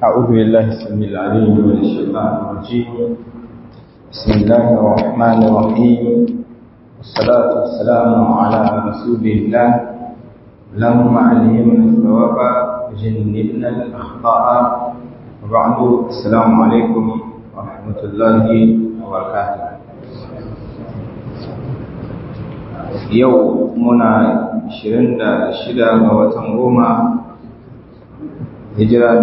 أعوذ بالله السميع العليم من الشيطان الرجيم بسم الله الرحمن الرحيم والصلاة والسلام على رسول الله اللهم علمنا الثواب وجنبنا الأخطاء وبعد السلام عليكم ورحمة الله وبركاته yau muna 26 ga watan goma hijira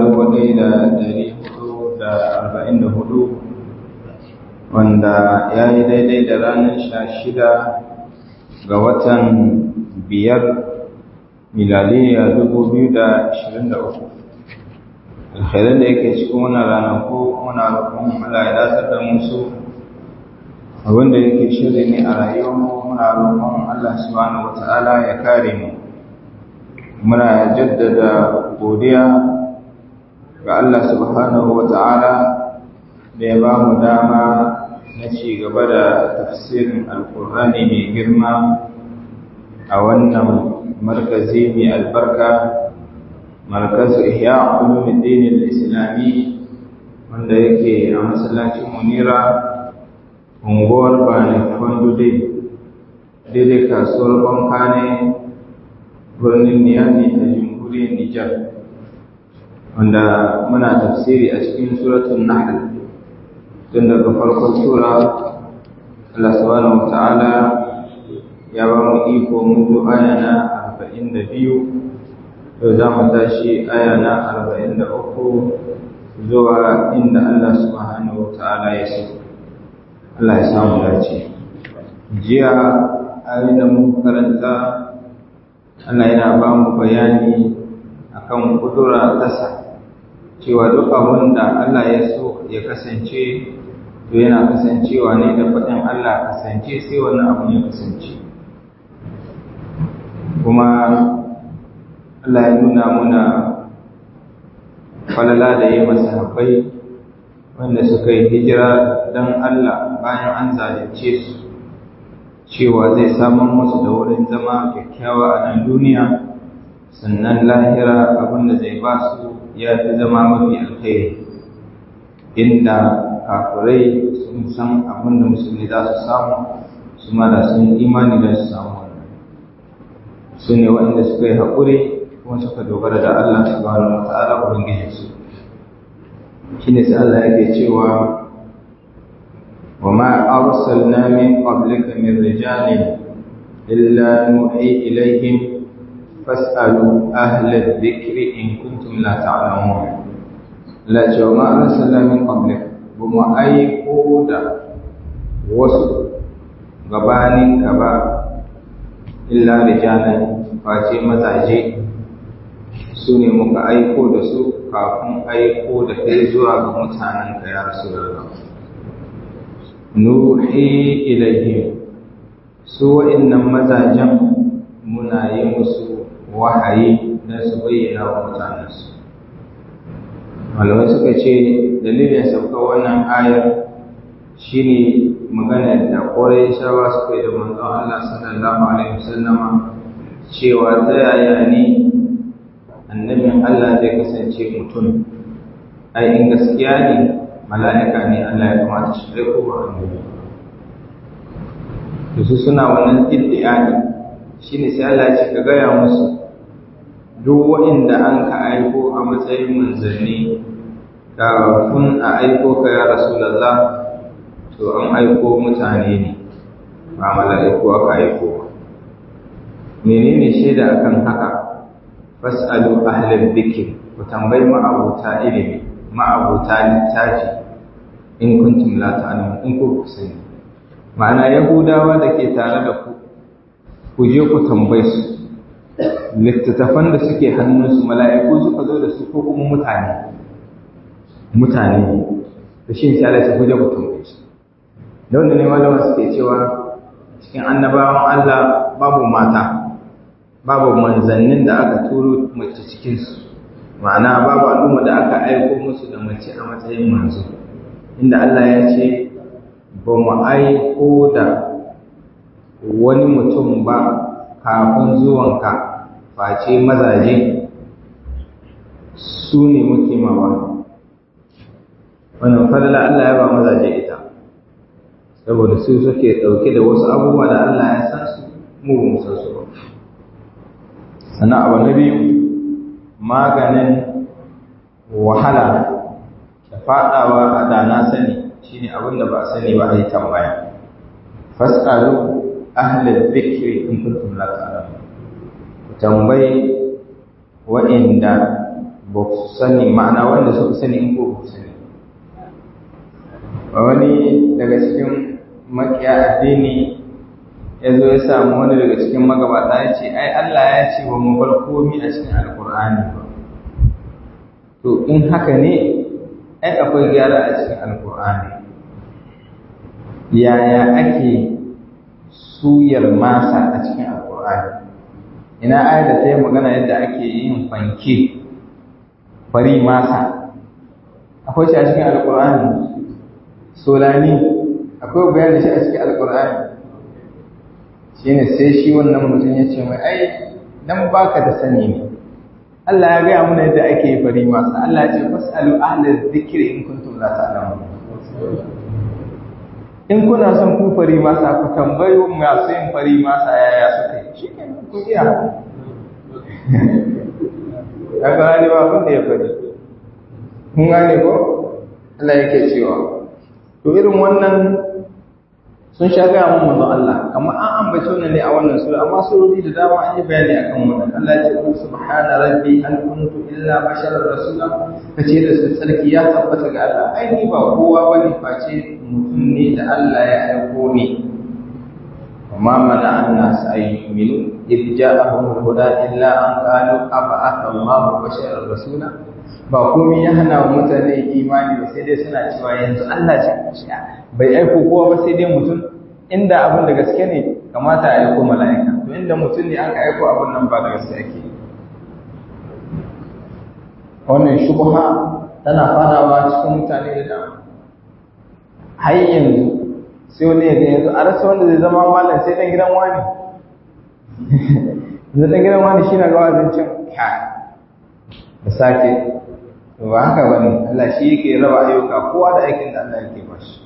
1444 wanda ya yi daidai da ranar 16 ga watan biyar milaliya 2023 alkhairar da yake cikin wannan ranaku muna roƙon Allah ya datar da musu abinda yake shiri ne a rayuwarmu muna roƙon Allah subhanahu wata'ala ya kare mu muna jaddada godiya ga Allah subhanahu wata'ala da ya ba mu dama na ci gaba da tafsirin alkur'ani mai girma a wannan markazi mai albarka markazu ihya ulumuddin al-islami wanda yake a masallacin munira unguwar bane kwandu daidai kasuwar banka ne birnin niyami a jamhuriyar nijar wanda muna tafsiri a cikin suratun nahl tun daga farkon sura Allah subhanahu wa ta'ala ya ba mu iko mun zo aya na arba'in da biyu yau za mu tashi aya na arba'in da uku zuwa inda Allah subhanahu wa ta'ala ya so Allah ya samu dace jiya ayoyin da muka karanta Allah yana ba mu bayani akan kudura tasa cewa duk abin da Allah ya so ya kasance to yana kasancewa ne da faɗin Allah kasance sai wannan abin ya kasance kuma Allah ya nuna muna falala da yi masahabai wanda suka yi hijira don Allah bayan an zalunce su cewa zai samun musu da wurin zama kyakkyawa a nan duniya sannan lahira abinda zai ba su ya fi zama mafi alkhairi inda kafirai sun san abinda musulmi za su samu su ma da sun imani da su samu wannan su ne waɗanda suka yi haƙuri kuma suka dogara da Allah subhanahu wa ta'ala ubangijinsu shine sai Allah yake cewa وما أرسلنا من قبلك من رجال إلا نوحي إليهم فاسألوا أهل الذكر إن كنتم لا تعلمون لا وما أرسلنا من قبلك وما أي قودة وسط gabanin ka ba illa rijalan face mazaje su ne muka aiko da su kafin aiko da kai zuwa ga mutanen ka ya rasu da nuhi ilaihim su wa'annan mazajen muna yi musu wahayi don su bayyana wa mutanensu malamai suka ce dalilin sauka wannan ayar shine magana da ƙwarai shawa suka yi da manzon Allah sallallahu alaihi wasallama cewa ta yaya ne annabin Allah zai kasance mutum ai in gaskiya ne mala'ika ne Allah ya kamata shi zai kowa annabi da su suna wannan iddi'ani shi ne sai Allah ya ce ka gaya musu duk wa'inda an ka aiko a matsayin manzanni kafin a aiko ka ya rasulallah to an aiko mutane ne ba mala'iku aka aiko ba menene shaida akan haka fas'alu ahlal dhikr ku tambayi ma'abuta ilimi ma'abuta littafi in kuntum la ta'lamun in ku sani ma'ana yahudawa da ke tare da ku ku je ku tambaye su littattafan da suke hannunsu mala'iku suka zo da su ko kuma mutane mutane da shi sai Allah ya kuje ku tambaye su da wanda ne malama suke cewa cikin annabawan Allah babu mata babu manzannin da aka turo mace cikinsu ma'ana babu al'umma da aka aiko musu da mace a matsayin manzo inda Allah ya ce ba mu aiko da wani mutum ba kafin zuwanka face mazaje su ne muke mawa wannan fadala Allah ya ba mazaje ita saboda su suke ɗauke da wasu abubuwa da Allah ya san su mu ba mu san su ba sannan abu na biyu maganin wahala da faɗawa a dana sani shine abin da ba sani ba a yi tambaya fasalu ahlal dhikri in kuntum la ta'lamun ku tambayi wa'inda ba ku sani ma'ana wanda suka sani in ko ku sani wani daga cikin makiya addini ya zo ya samu wani daga cikin magabata ya ce ai Allah ya ce wa mu bar komi a cikin alkur'ani ba to in haka ne ai akwai gyara a cikin alkur'ani yaya ake suyar masa a cikin alkur'ani ina ayar da ta yi magana yadda ake yin fanke fari masa akwai shi a cikin alkur'ani solani akwai bayan da shi a cikin alkur'ani shi ne sai shi wannan mutum ya ce mai ai dan baka da sani ne Allah ya gaya mana yadda ake yi fari masa Allah ya ce fasalu ahlal dhikri in kuntum la ta'lamun in kuna son ku fari masa ku tambayo masu yin fari masa yaya suka yi shi ke ku iya ya gane ba abin da ya fari kun gane ko Allah yake cewa to irin wannan sun sha gaya mun manzo Allah kamar an ambace wannan ne a wannan sura amma surori da dama an yi bayani akan wannan Allah ya ce ku subhana rabbi an kuntu illa basharar rasula kace da su sarki ya tabbata ga Allah ai ni ba kowa bane face mutum ne da Allah ya aiko ni وما منع الناس أن يؤمنوا إذ جاءهم الهدى إلا أن قالوا أبعث الله بشرا رسولا ba komai ya hana wa mutane imani ba sai dai suna cewa yanzu Allah ce bai aiko kowa ba sai dai mutum inda abin da gaske ne kamata a aiko mala'ika to inda mutum ne aka aiko abin nan ba da gaske ake wannan shubha tana farawa cikin mutane da dama har yanzu sai wani ya ga yanzu a rasa wanda zai zama malam sai dan gidan wani zai dan gidan wani shi na ga wazin cin da sake ba haka ba ne Allah shi yake raba ayyuka kowa da aikin da Allah yake bashi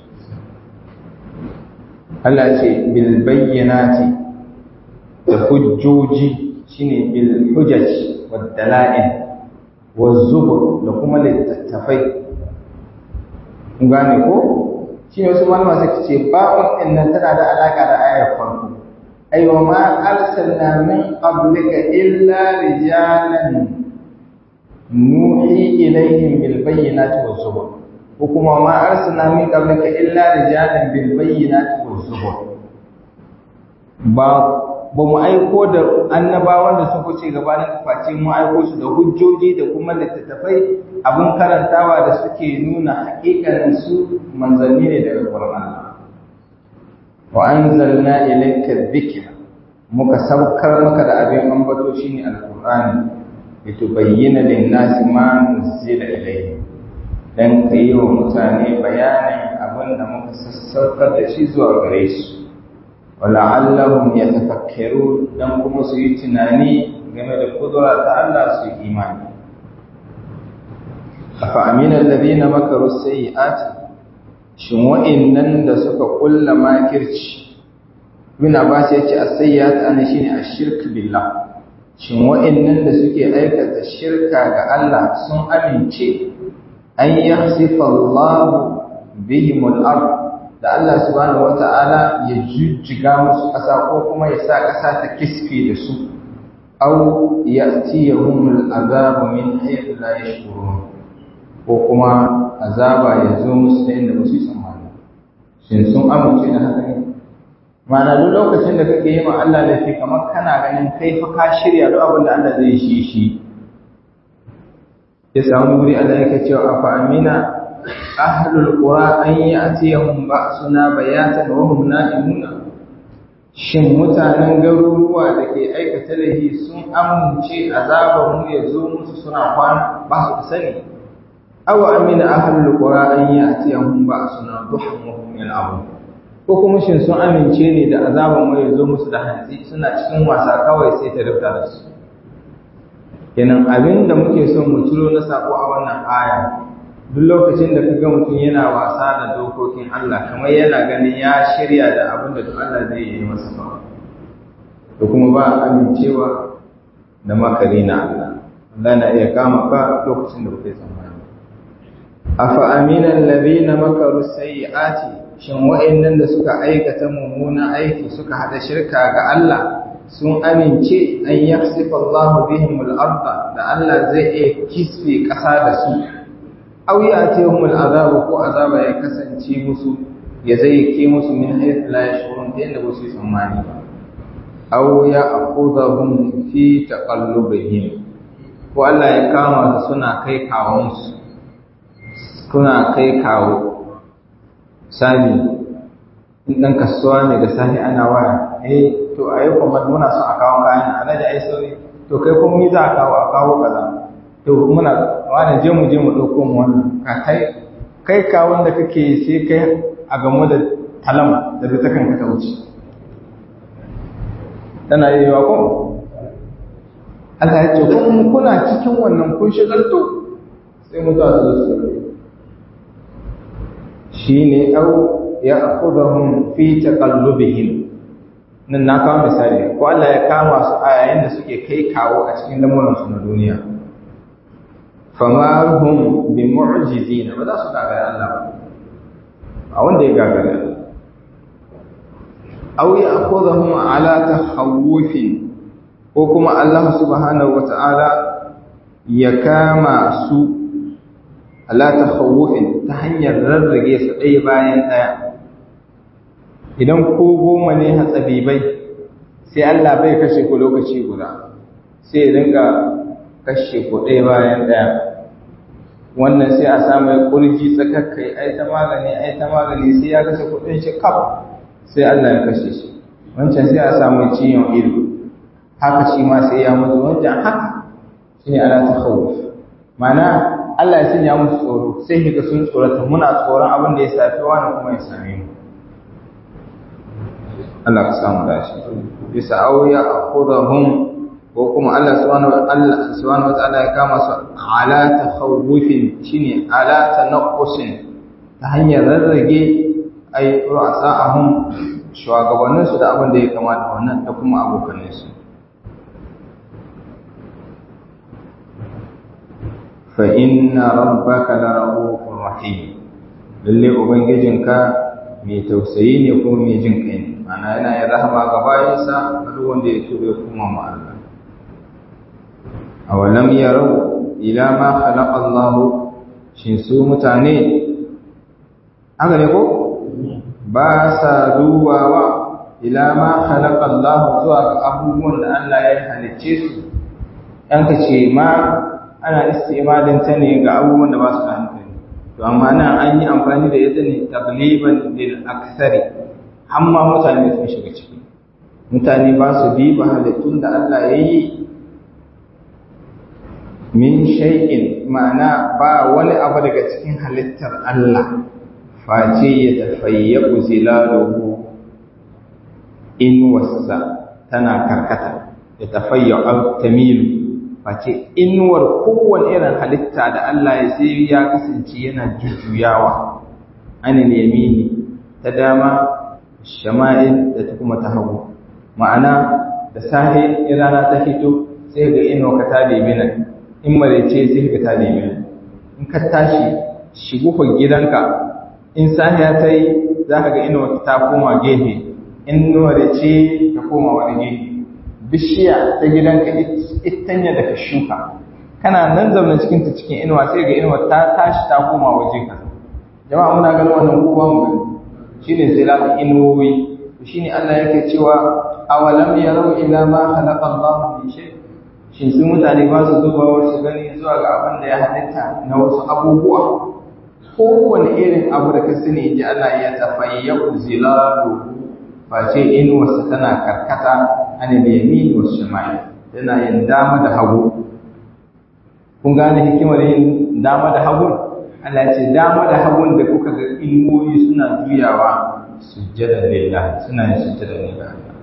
Allah ce bil bayyinati da hujjoji shine bil hujaj wad dala'il waz zubur da kuma littattafai kun gane ko shine wasu malama suka ce ba'un din nan tana da alaka da ayar farko aywa ma arsalna min qablika illa rijalan nuhi ilaihim bil bayyinati waz zubur ko kuma ma arsalna min qablika illa rijalan bil bayyinati waz zubur ba ba mu aiko da annabawan da suka ce gabanin face mu aiko su da hujjoji da kuma littattafai abin karantawa da suke nuna haƙiƙanin su manzanni ne daga Qur'ani wa anzalna ilayka dhikra muka saukar maka da abin ambato shine alqur'ani litubayyana lin-nasi ma nuzila ilayhi dan kai wa mutane bayanin abin da muka sassaukar da shi zuwa gare su wala'allahum yatafakkarun dan kuma su yi tunani game da kudura ta Allah su yi imani afa amina alladhina makaru sayyi'ati shin wa'annan da suka kulla makirci ibn abbas yace as-sayyi'at ana shine ash-shirk billah shin wa'annan da suke aikata shirka ga Allah sun amince an yahsifa Allah bihim al-ard da Allah subhanahu wata'ala ya jujjiga musu ƙasa ko kuma ya sa ƙasa ta kiske da su aw ya'tiyahum al-azabu min haythu la yashkurun ko kuma azaba ya zo musu ta inda ba su tsammani shin sun amince da haka ne ma'ana duk lokacin da kake yi ma Allah laifi kamar kana ganin kai fa ka shirya duk abin da Allah zai shi shi ya samu wuri Allah yake cewa afa amina ahlul qura an ya'tiyahum ba'suna bayatan wa hum na'imuna shin mutanen garuruwa da ke aikata laifi sun amince azabar mu ya zo musu suna kwana ba su sani aw amina ahlul qura an ya'tiyahum ba'suna duhan wa hum yal'abun ko kuma shin sun amince ne da azaban mai zo musu da hantsi suna cikin wasa kawai sai ta rufta da su kenan abin da muke son mu ciro na sako a wannan aya duk lokacin da kaga mutum yana wasa da dokokin Allah kamar yana ganin ya shirya da abin da duk Allah zai yi masa ba da kuma ba amincewa da makari na Allah Allah na iya kama ka lokacin da kuke tsammani afa aminan ladina makaru sayyiati shin wa'annan da suka aikata mummunan aiki suka hada shirka ga Allah sun amince an yakhsifa Allahu bihim al-ardh da Allah zai iya kisfe kasa da su aw ya'tihum al-azab ko azaba ya kasance musu ya zai ke musu min haythu la yashurun inda ba su tsammani ba aw ya'khudhahum fi taqallubihim ko Allah ya kama su suna kai kawon su suna kai kawo sami in ɗan kasuwa ne da sahi ana waya eh to a yi kuma muna son a kawo kayan a naji ai sauri to kai kuma mi za a kawo a kawo kaza to muna wani je mu je mu ɗauko mu wannan ka kai kai kawon da kake sai kai a gamo da talam da bi ta kanka ta wuce tana yi wa ko Allah ya ce kun kuna cikin wannan kun shigalto sai mutuwa su zo su shine au ya'khudhum fi taqallubihim nan na kawo misali ko Allah ya kama su a yayin da suke kai kawo a cikin lamuran su na duniya fama hum bi mu'jizin ba za su gagara Allah a wanda ya gagara aw ya'khudhum ala tahawufin ko kuma Allah subhanahu wata'ala ya kama su ala takhawufin ta hanyar rarrage su ɗaya bayan ɗaya idan ko goma ne hatsabibai sai Allah bai kashe ku lokaci guda sai dinga kashe ku ɗaya bayan ɗaya wannan sai a samu ya kurji tsakakkai ai ta magani ai ta magani sai ya kashe kuɗin shi kaf sai Allah ya kashe shi wancan sai a samu ciwon ido haka shi ma sai ya mutu wancan haka shine ala takhawuf ma'ana Allah ya sanya musu tsoro sai kiga sun tsorata muna tsoron abin da ya safi wani kuma ya same mu Allah ka samu dashi bisa auya akhudahum ko kuma Allah subhanahu wa Allah subhanahu wa ta'ala ya kama su ala takhawufin shine ala tanqusin ta hanyar rarrage ai ru'asa'ahum shugabannin su da abin da ya kamata wannan da kuma abokanin su fa inna rabbaka larahufur rahim lalle ubangijinka mai tausayi ne kuma mai jin kai ne ana yana yin rahama ga bayansa a duk wanda ya tuba ya kuma ma Allah awalam yarau ila ma khalaqa Allah shin su mutane haka ne ko ba sa dubawa ila ma khalaqa Allah zuwa ga abubuwan da Allah ya halicce su an ka ce ma ana istimalin ta ne ga abubuwan da ba su da hankali to amma nan an yi amfani da ita ne tagliban lil aksari amma mutane sun shiga ciki mutane ba su diba halittun da Allah ya yi min shay'in ma'ana ba wani abu daga cikin halittar Allah face ya tafayyabu zilaluhu in wasa tana karkata ya tafayyabu tamilu face inuwar kowane irin halitta da Allah ya sai ya kasance yana jujjuyawa anil yamini ta dama shama'il da ta kuma ta hagu ma'ana da sahi rana ta fito sai ga inuwa ka ta nemi nan in marece sai ka ta nemi nan in ka tashi shigufar gidanka in sahiya ta yi za ka ga inuwa ta koma gefe in marece ta koma wani gefe bishiya ta gidanka itanya da ka shuka kana nan zaune cikin ta cikin inuwa sai ga inuwa ta tashi ta koma waje ka jama'a muna ganin wannan kowa mu gani shine zilal inuwi shine Allah yake cewa awalam yarau ila ma khalaqa Allah min shay shin su mutane ba su zuba wasu gani zuwa ga abin da ya halitta na wasu abubuwa kowane irin abu da ka sani ji Allah ya tafayyu zilalu face inuwarsa tana karkata anil yamin was shimal yana yin dama da hagu kun gane hikimar yin dama da hagu Allah ce dama da hagun da kuka ga inuwoyi suna juyawa sujjada lillah suna yin sujjada ne ga Allah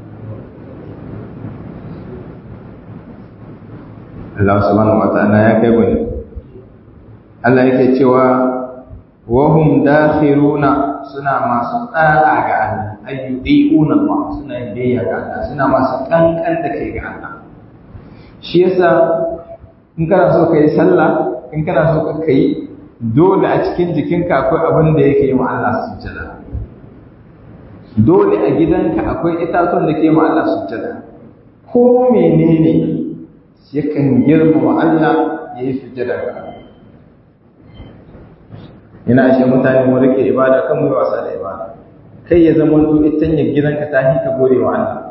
Allah subhanahu wa ta'ala ya kai wani Allah yake cewa wahum dakhiruna suna masu tsara ga Allah ayyudiuna Allah suna yin biyayya ga Allah suna masu kankan da kai ga Allah shi yasa in kana so kai sallah in kana so ka kai dole a cikin jikinka akwai abin da yake yi wa Allah sujjada dole a gidanka akwai itatuwan da ke ma Allah sujjada ko menene yakan girmama Allah ya yi sujjada ga Allah ina ashe mutane mu rike ibada kan mu wasa da ibada kai ya zama to itan ya gidanka ta hi ka gode wa Allah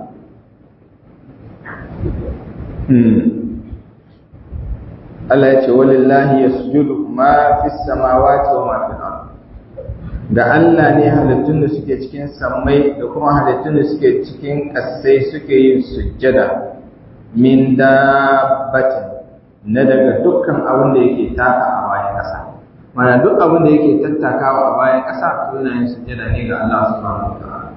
Allah ya ce walillahi yasjudu ma fis samawati wa ma fil ard da Allah ne halittun da suke cikin sammai da kuma halittun da suke cikin ƙasai suke yin sujjada min dabbatin na daga dukkan abin da yake taka a bayan ƙasa mana duk abin da yake tattakawa a bayan ƙasa to yana yin sujjada ne ga Allah subhanahu wataala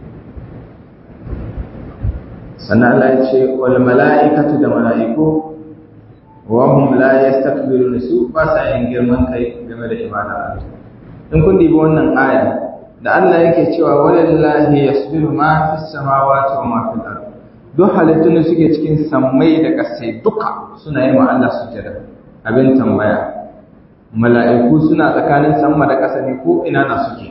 sannan Allah ya ce wal mala'ikatu da mala'iku wa hum la yastakbiruna su ba sa yin girman kai game da ibada in kun dibi wannan aya da Allah yake cewa walillahi yasbiru ma fis samawati wa ma fil ard duk halittun da suke cikin sammai da ƙasai duka suna yi wa Allah sujada abin tambaya mala'iku suna tsakanin sama da ƙasa ne ko ina na suke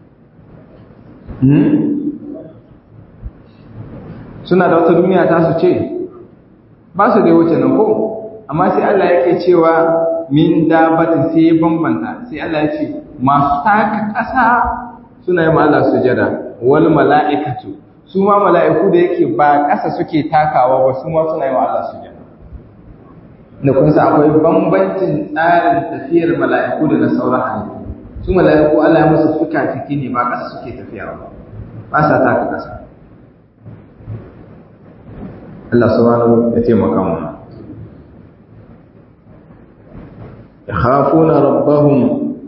suna da wata duniya ta su ce ba su da wuce nan ko amma sai Allah yake cewa min dabatin sai ya bambanta sai Allah ya ce masu taka ƙasa suna yi Allah sujada wal mala'ikatu su ma mala'iku da yake ba ƙasa suke takawa ba su ma suna yi Allah sujada da kun sa akwai bambancin tsarin tafiyar mala'iku da na sauran halittu su mala'iku Allah ya musu fuka fiki ne ba ƙasa suke tafiya ba ba sa taka ƙasa Allah subhanahu ya taimaka mana yakhafuna rabbahum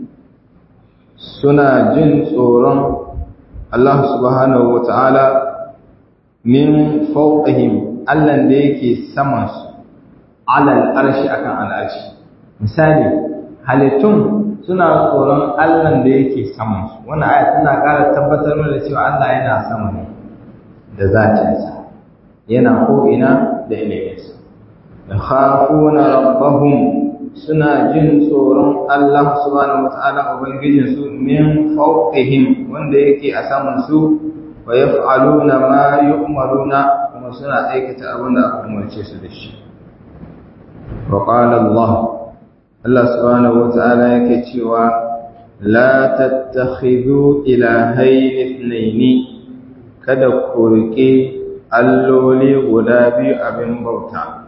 suna jin tsoron Allah subhanahu wata'ala min fawqihim Allah da yake saman su alal arshi akan al'arshi misali halittun suna tsoron Allah da yake saman su wannan aya tana ƙara tabbatar da cewa Allah yana sama ne da zatinsa yana ko ina da iliminsa yakhafuna rabbahum suna jin tsoron Allah subhanahu wata'ala ubangijin su min fawqihim wanda yake a saman su wa yaf'aluna ma yu'maruna kuma suna aikata abin da aka umarce su da shi wa qala Allah Allah subhanahu wata'ala yake cewa la tattakhidhu ilahayn ithnayn kada ku rike alloli guda biyu abin bauta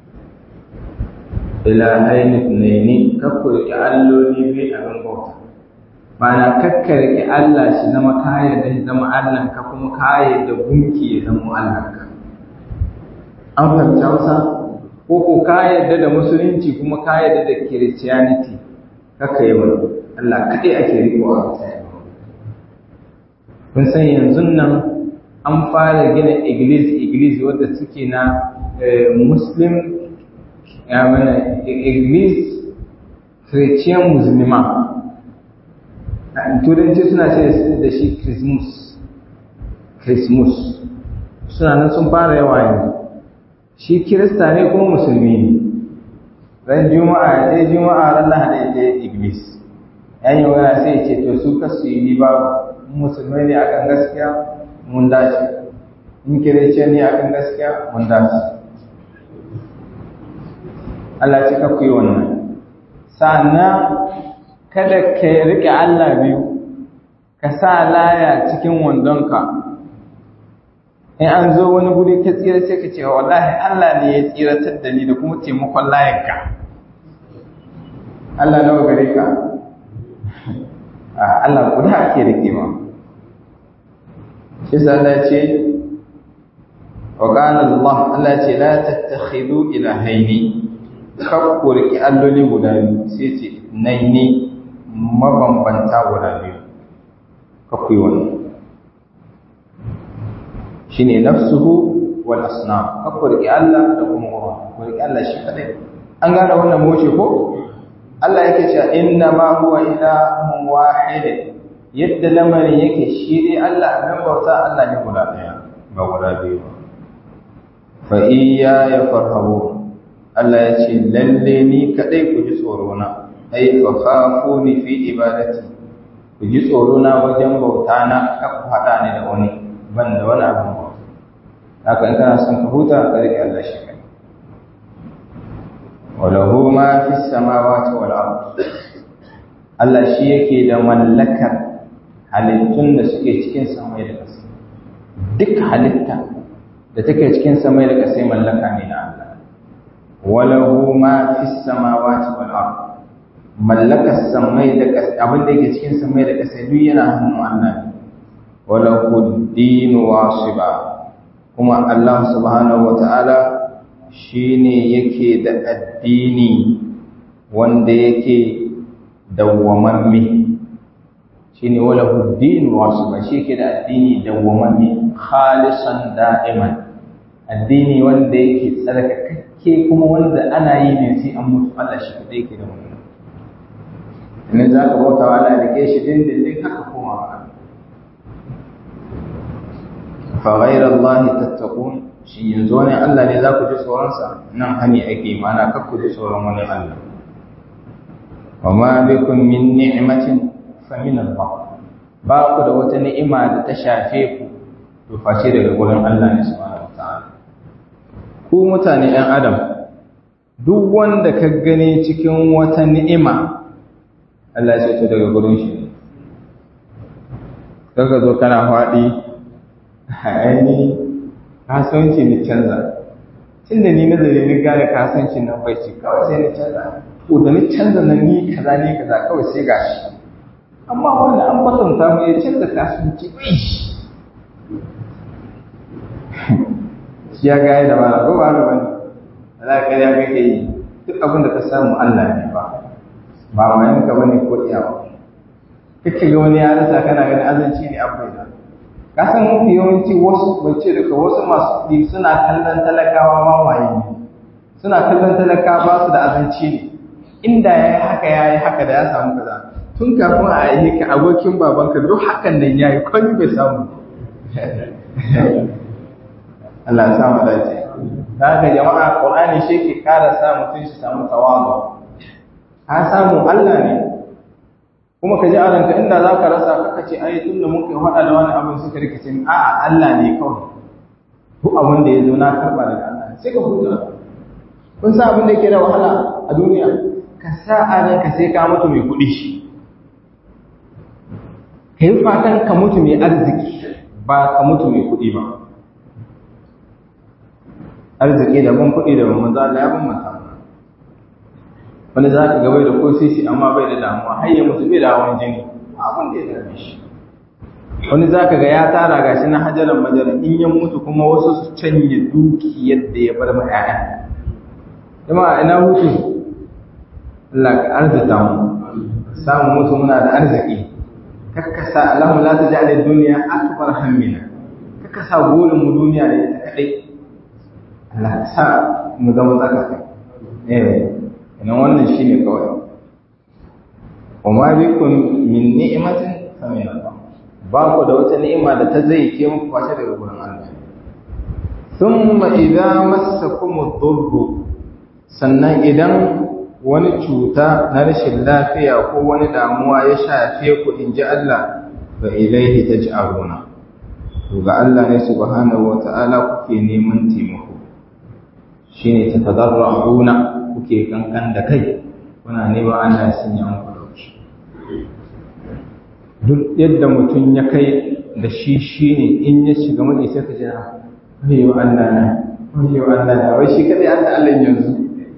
ilahaini tunaini kakkurki alloli biyu abin bauta mana kakkarki Allah shi zama kaya da zama Allah ka kuma kaya da gunki ya zama Allah ka an fahimci Hausa ko ko kaya da da musulunci kuma kaya da da Christianity kakka yi wani Allah kaɗai ake riko a kun san yanzu nan an fara gina iglis iglis wadda suke na muslim ya mana iglis christian musulma turanci suna ce da shi christmas christmas suna nan sun fara yawa yanzu shi kirista ne kuma musulmi ne ran juma'a ya je juma'a ran lahadi ya je iglis yan yi wani sai ce to su kasu yi babu musulmai ne akan gaskiya mun dace in kirece ne akan gaskiya mun dace Allah ce ka ku yi wannan sannan kada ka rike Allah biyu ka sa laya cikin wandonka in an zo wani guri ka tsira sai ka ce wallahi Allah ne ya tsiratar da ni da kuma taimakon layarka Allah nawa gare ka Allah guda ake rike ma shi Allah ce wa qala Allah Allah ce la tattakhidhu ilahaini kakku riki alloli guda biyu sai ce naini mabambanta guda biyu kakku yi wannan shine nafsuhu wal asnam kakku riki Allah da kuma uwa ku riki Allah shi kadai an gane wannan moce ko Allah yake cewa inna ma huwa ilahun wahid yadda lamarin yake shi dai Allah abin bauta Allah ne guda ɗaya ba guda biyu ba fa iya ya farhabu Allah ya ce lalle ni kadai ku ji tsoro na ai fa khafuni fi ibadati ku ji tsoro na wajen bauta na ka ku hada ni da wani ban da wani abin ba haka in kana son ka huta ka rike Allah shi kai walahu ma fi samawati wal ard Allah shi yake da mallakar halittun da suke cikin samai da ƙasa duk halitta da take cikin samai da ƙasa mallaka ne na Allah walahu ma fi samawati wal ard mallakar samai da ƙasa abin da yake cikin samai da ƙasa duk yana hannun Allah ne walahu dinu wasiba kuma Allah subhanahu wata'ala shine yake da addini wanda yake dawwamamme shine wala huddin wasu ba shi ke da addini dawwamamme khalisan da'iman addini wanda yake tsarkakakke kuma wanda ana yi ne sai an mutu Allah shi kadai yake da wannan idan za ka bauta wa Allah da ke shi dindindin haka koma ba fa ghayra Allah tattaqun shi yanzu wani Allah ne za ku ji tsoronsa nan hani ake mana kar ku ji tsoron wani Allah wa ma bikum min ni'matin fa min Allah ba ku da wata ni'ima da ta shafe ku to face daga gurin Allah ne subhanahu wataala ku mutane ɗan adam duk wanda ka gani cikin wata ni'ima Allah ya ce daga gurin shi ne kaga zo kana faɗi ainihin kasuwanci ni canza tun da ni nazari ni gane kasuwanci nan bai ce kawai sai ni canza ko da ni canza na ni kaza ni kaza kawai sai gashi amma wanda an kwatanta mu ya canza kasuwanci bai shi shi ya gaya da mara ko ba ga wani Allah ka ya kake yi duk abin da ka samu Allah ne ba ba wayan ka bane ko iyawa kake ga wani ya rasa kana ganin azanci ne abai da ka san mafi yawanci wasu bace daga wasu masu kuɗi suna kallon talakawa wawaye ne suna kallon talakawa ba su da azanci ne inda ya yi haka ya yi haka da ya samu kaza tun kafin a yi ka abokin babanka duk hakan nan ya yi kwani bai samu Allah ya samu dace ta haka jama'a Qur'ani shi ke ƙara sa mutum shi samu tawazu ka samu Allah ne kuma ka ji a ranka inda za ka rasa kaka ce ai tun da mun kai faɗa da wani abin suka rikice ni a'a Allah ne kawai duk abin da ya zo na karɓa daga Allah sai ka huta kun san abin da yake da wahala a duniya ka sa a ranka sai ka mutu mai kuɗi shi ka yi fatan ka mutu mai arziki ba ka mutu mai kuɗi ba arziki daban kuɗi daban manzo Allah ya bambanta wanda za ka gabai da ko sisi amma bai da damuwa har ya mutu bai da hawan jini abin da ya dame shi wani za ka ga ya tara gashi na hajaran majalan in ya mutu kuma wasu su canye duki yadda ya bar ma ƴaƴa jama'a ina hutu Allah ka arzita mu samu mutu muna da arziki kakkasa Allahu la taj'al ad-dunya akbar hammina kakkasa burin mu duniya ne ta kadai Allah ka sa mu zama tsaka eh ina wannan shine kawai وما بكم من نعمة فمن الله ba ku da wata ni'ima da ta zai ke muku kwace daga gurin Allah thumma idza massakum ad-durr sannan idan wani cuta na rashin lafiya ko wani damuwa ya shafe ku in ji Allah fa ilaihi taj'aluna to ga Allah ne subhanahu wata'ala kuke neman taimako shine tatadarruna kuke kankan da kai kuna neman Allah ya sanya muku dauki duk yadda mutum ya kai da shi shi ne in ya shiga mai sai ka jira wayo Allah na wayo Allah na wai shi kadai an da Allah yanzu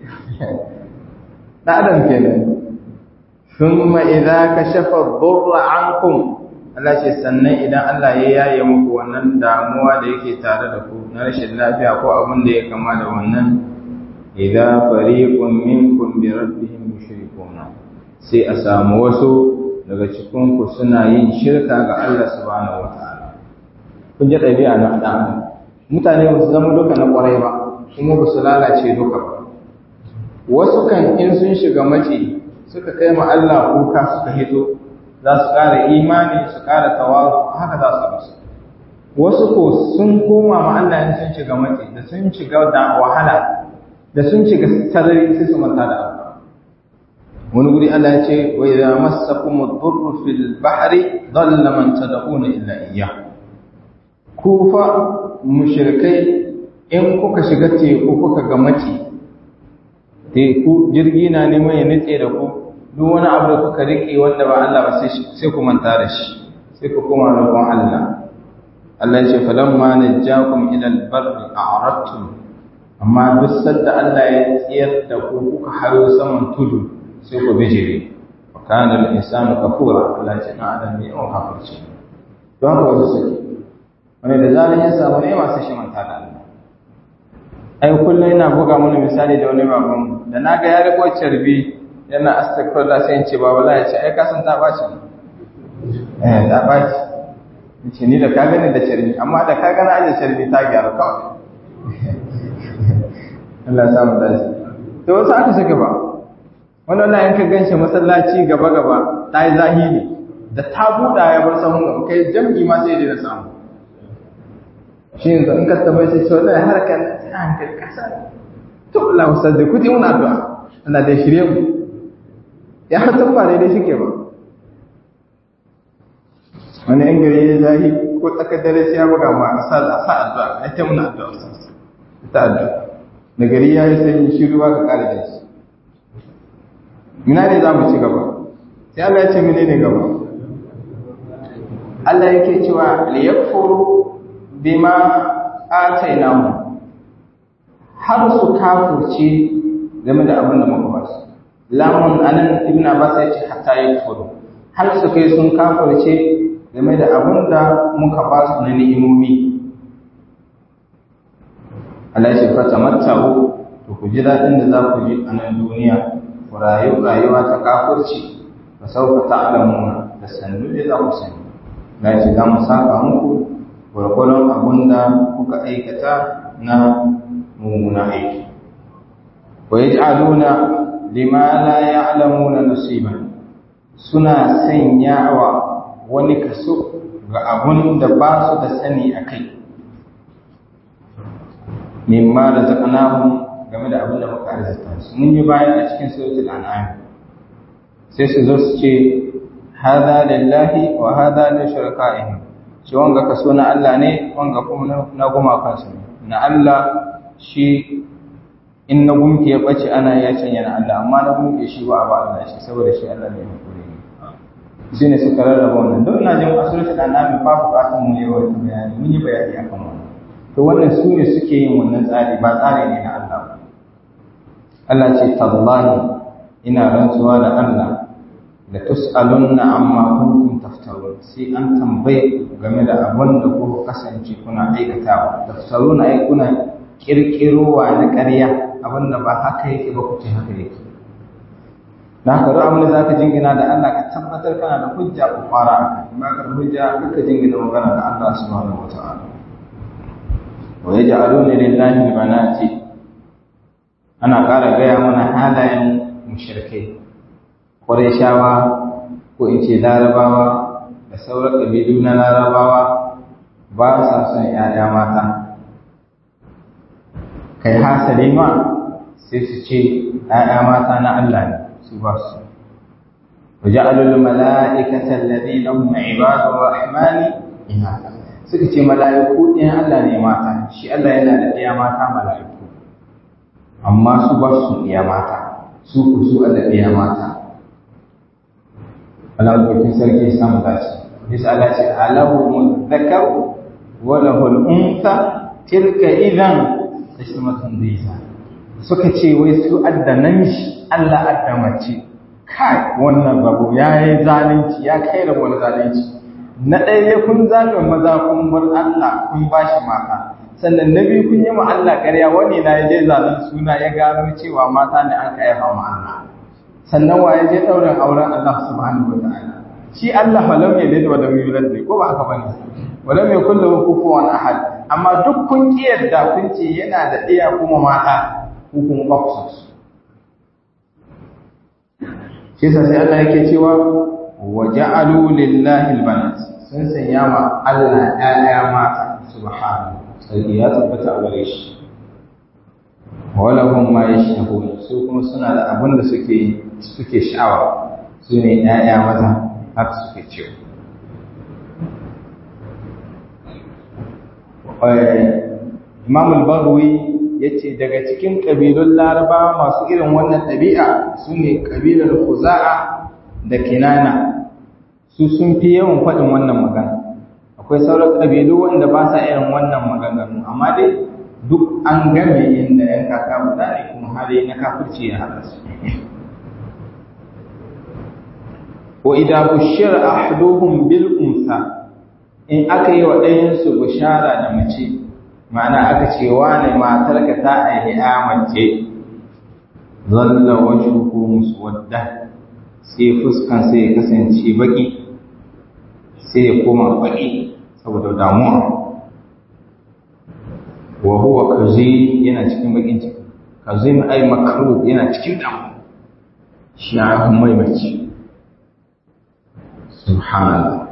da adam kenan thumma idza kashafa dhurra ankum Allah ce sannan idan Allah ya yaye muku wannan damuwa da yake tare da ku na rashin lafiya ko abin da ya kama da wannan idza fariqun minkum bi rabbihim yushrikuna sai a samu wasu daga cikinku suna yin shirka ga Allah subhanahu wa ta'ala. Kun ji ɗabi'a na ɗan mutane ba su zama duka na ƙwarai ba, kuma ba su lalace duka ba. Wasu kan in sun shiga mace suka kai ma Allah kuka suka hito za su ƙara imani su ƙara tawaru haka za su musu wasu ko sun koma ma Allah in sun shiga matsi da sun shiga da wahala da sun shiga sarari sai su manta da Allah wani guri Allah ya ce wa idza massakum ad-durru fil bahri dhalla man tad'una illa iyyah ku fa mushrikai in kuka shiga teku kuka ga mace teku jirgi na neman ya nutse da ku duk wani abu da kuka rike wanda ba Allah ba sai ku manta da shi sai ku koma roƙon Allah Allah ya ce falamma najjakum ila al-barri a'radtum amma duk sadda Allah ya tsiyar da ku kuka hayo saman tudu sai ku bijire wa kana al-insanu kafura Allah ya ce na adam ne yawan kafirci don haka wasu suke wani da zaran ya samu ne masu shi manta da Allah ai kullum ina buga mana misali da wani baban da na ga ya riko carbi yana astaghfirullah sai in ce baba la ya ce ai ka san ta baci eh ta baci ce ni da ka gani da carbi amma da ka gani aje carbi ta gyara kawai Allah ya samu dace to wasu aka saka ba wannan na yanka ganshi masallaci gaba gaba ta yi zahiri da ta buɗa ya bar sahun gaba kai jam'i ma sai da samu shi yanzu in ka tambaye sai sau da harkar ta hankali kasa to Allah wasu da kuti muna addu'a Allah da shirye mu ya san ba daidai shike ba wani yan gari ya zahi ko tsakar dare sai ya buga ma a sa a sa addu'a ya ta muna addu'a ta addu'a da gari ya yi sanyi shi ruwa ka kare da shi mina ne za mu ci gaba sai Allah ya ce mene ne gaba Allah yake cewa liyakfuru bima atainahu har su kafurce game da abin da muka ba su lamun anan ibn abbas ya ce hatta yakfuru har su kai sun kafurce game da abin da muka ba su na ni'imomi Allah ya ce fa tamattahu to ku ji dadin da za ku ji a nan duniya ku rayu rayuwa ta kafurci fa sawfa ta'lamuna da sannu da za ku sani na ce za mu saka muku gwargwaron abin da kuka aikata na mummuna aiki wa ya ji'aluna lima la ya'lamuna nasiban suna sanyawa wani kaso ga abun da ba su da sani a kai mimma da zakanahum game da abin da muka arzita su mun yi bayan a cikin suratul an'am sai su zo su ce hadha lillahi wa hadha li shuraka'ihim shi wanga kaso na Allah ne wanga kuma na gumakan su na Allah shi in na gunki ya bace ana ya canya na Allah amma na gunki shi ba ba Allah shi saboda shi Allah ne mai kure ne shi ne suka rarraba wannan don ina jin asuratul an'am ba bukatun mu yawa ta bayani mun yi bayani akan wannan to wannan su ne suke yin wannan tsari ba tsari ne na Allah ba Allah ce tallahi ina rantsuwa da Allah da tus'alunna amma kuntum taftarun sai an tambaye ku game da abin da kuka kasance kuna aikatawa taftaruna ai kuna kirkirowa na ƙarya abin da ba haka yake ba ku ce haka yake na haka duk abin da zaka jingina da Allah ka tabbatar kana da hujja ku fara aka ba ka hujja kaka jingina magana da Allah subhanahu wataala wa yaj'aluna lillahi banati ana ƙara gaya mana halayen mushrikai Qurayshawa ko in ce Larabawa da sauran ƙabilu na Larabawa ba sa son ‘ya'ya mata. Kai hasali ma sai su ce ‘ya'ya mata na Allah ne su ba su. Waja'alul mala'ikatan ladina hum ibadur rahmani inatha suka ce mala'iku ɗin Allah ne mata shi Allah yana da ɗaya mata mala'iku amma su ba su ɗaya mata su ku su Allah ɗaya mata Allah ɗaukin sarki ya samu dace bisa Allah ce alahu mudzakar wa lahu al-untha tilka idan tashmatun diza suka ce wai su addanan shi Allah addamace kai wannan babu yayi zalunci ya kai da wani zalunci na ɗaya kun zaɓe maza kun bar Allah kun bashi mata sannan na biyu kun yi ma Allah ƙarya wani na ya je zalun suna ya gano cewa mata ne an kai ma Allah sannan wa ya je ɗaurin auren Allah subhanahu wa ta'ala shi Allah falam ya lid wa lam yulad ne ko ba haka bane wa lam yakul lahu kufuwan ahad amma duk kun kiyarda kun ce yana da ɗaya kuma mata ko kuma ba ku san su shi yasa sai Allah yake cewa wa ja'alu lillahi albanat sun sanya ma Allah ƴaƴa mata subhanahu sai ya tabbata a gare shi walahum ma yashtahun su kuma suna da abin da suke suke sha'awa su ne ƴaƴa maza haka suke cewa Imam al-Baghawi yace daga cikin kabilun Laraba masu irin wannan ɗabi'a su ne kabilar Khuza'a da Kinana su sun fi yawan faɗin wannan magana akwai sauran kabilu wanda ba sa irin wannan maganganu amma dai duk an game inda ‘yan kaka guda ne kuma hali na kafirci ya haɗa su. Wa idan bushir ahduhum bil unsa in aka yi wa ɗayansu bushara da mace, ma'ana aka ce wane matarka ta aihi ya mace, zalla wajen musu wadda sai fuskan sai ya kasance baki, sai ya koma baki saboda damuwa. wa huwa kazim yana cikin bakin ciki kazim ai makru yana cikin damu shi ya mai mace subhanallah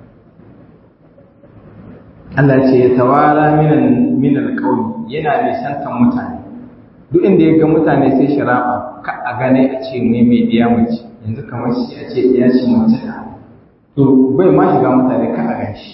Allah ce ya tawara minan minal qawli yana nisantan mutane duk inda ya ga mutane sai sharafa ka a gane a ce mai mai biya mace yanzu kamar shi a ce ya ce mace da to bai ma shiga mutane ka a gan shi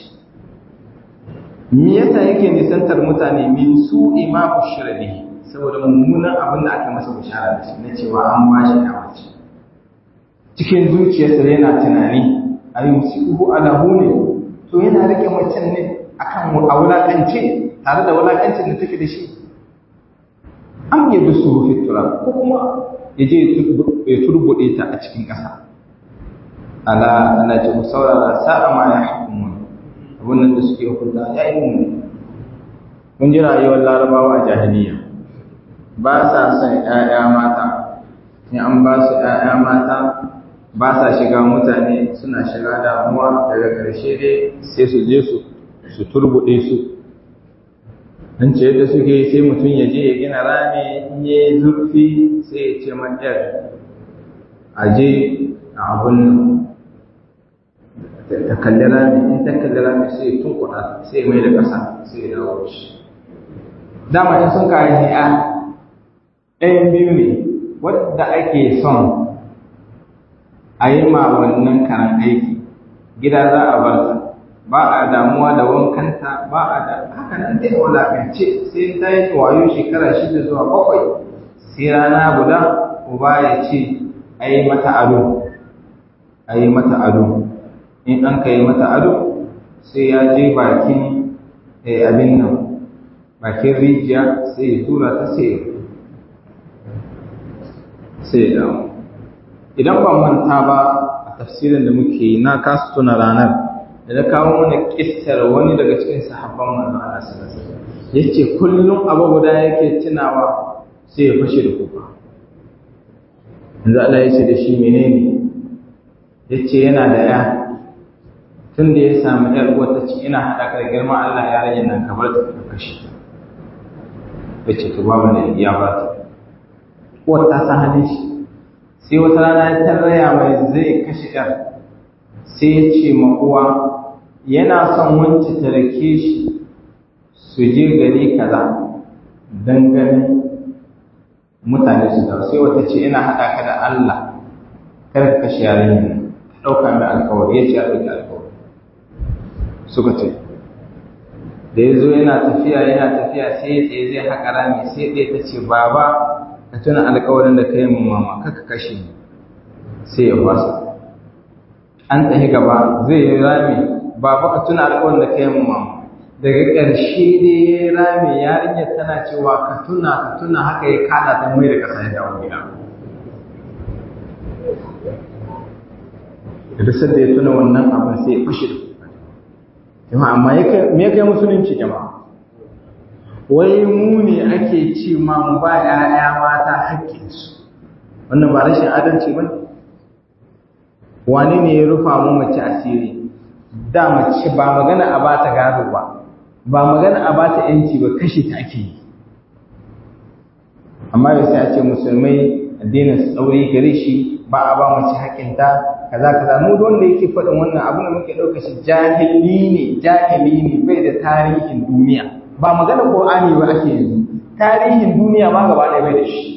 me yasa yake nisantar mutane min su ima bushira bihi saboda mummunan abin da aka masa bishara da shi na cewa an ba shi mace cikin zuciyarsa yana tunani a yi musiku alahu ne to yana rike macen ne akan a wulakance tare da wulakancin da take da shi an yi dusu rufe tura ko kuma ya je ya turbuɗe ta a cikin ƙasa ala ana ce ku saurara sa'a ma ya hukumu wannan da suke hukunta ya yi muni mun ji rayuwar larabawa a jahiliya ba sa son ‘ya'ya mata in an ba su ‘ya'ya mata ba sa shiga mutane suna shiga damuwa daga ƙarshe dai sai su je su su turbuɗe su an ce yadda suke sai mutum ya je ya gina rami in ya yi zurfi sai ya ce man ‘yar a je a abun ta kalli rami in ta kalli rami sai tun kuɗa sai mai da ƙasa sai ya dawo shi dama in sun kayi ni'a ɗayan biyu ne wadda ake son a yi ma wannan karan aiki gida za a bar ta ba a damuwa da wankanta ba a da haka nan dai wulakance sai ta yi wayo shekara shida zuwa bakwai sai rana guda uba ya ce a yi mata ado a yi mata ado in an ka yi mata ado sai ya je bakin abin nan bakin rijiya sai ya tura ta sai sai ya damu idan ban manta ba a tafsirin da muke yi na kasu tuna ranar da na kawo mana kissar wani daga cikin sahabban manzon Allah sallallahu alaihi wasallam yace kullum abu guda yake tunawa sai ya fashe da kuka yanzu Allah ya ce da shi menene yace yana da ya tun da ya samu ‘yar uwar ta ce ina haɗa ka da girma Allah ya rage nan kamar ta ka kashe ta. Ya ce to babu da ya ba ta. Uwar ta san halin shi. Sai wata rana ya tarraya mai zai kashe ‘yar. Sai ya ce ma uwa yana son wance ta rake shi su je gari kaza don ganin mutane su dawo. Sai wata ce ina haɗa ka da Allah kar ka kashe yarinyar nan. Ka ɗauka mai alkawari ya ce a ɗauki alkawari. suka ce da ya zo yana tafiya yana tafiya sai ya tsaye zai haƙa rami sai ɗaya ta ce baba ka tuna alƙawarin da ka yi min mama kaka kashe ni sai ya fasa an tsaye gaba zai yi rami baba ka tuna alƙawarin da ka yi min mama daga ƙarshe dai ya yi rami yarinyar tana cewa ka tuna ka tuna haka ya kaɗa ta mai da ƙasa ya dawo gida da sadda ya tuna wannan abin sai ya fashe da jama'a amma me ya kai musulunci jama'a wai mu ne ake ce ma mu ba ƴaƴa mata haƙƙinsu wannan ba rashin adalci ba wane ne ya rufa mu mace asiri da mace ba magana a ba ta gado ba ba magana a ba ta yanci ba kashe ta ake yi amma da sai a ce musulmai addinin su tsauri gare shi ba a ba mace haƙinta kaza kaza mu wanda yake faɗin wannan abin da muke ɗauka shi jahili ne jahili ne bai da tarihin duniya ba magana Qur'ani ba ake yanzu tarihin duniya ma gaba ɗaya bai da shi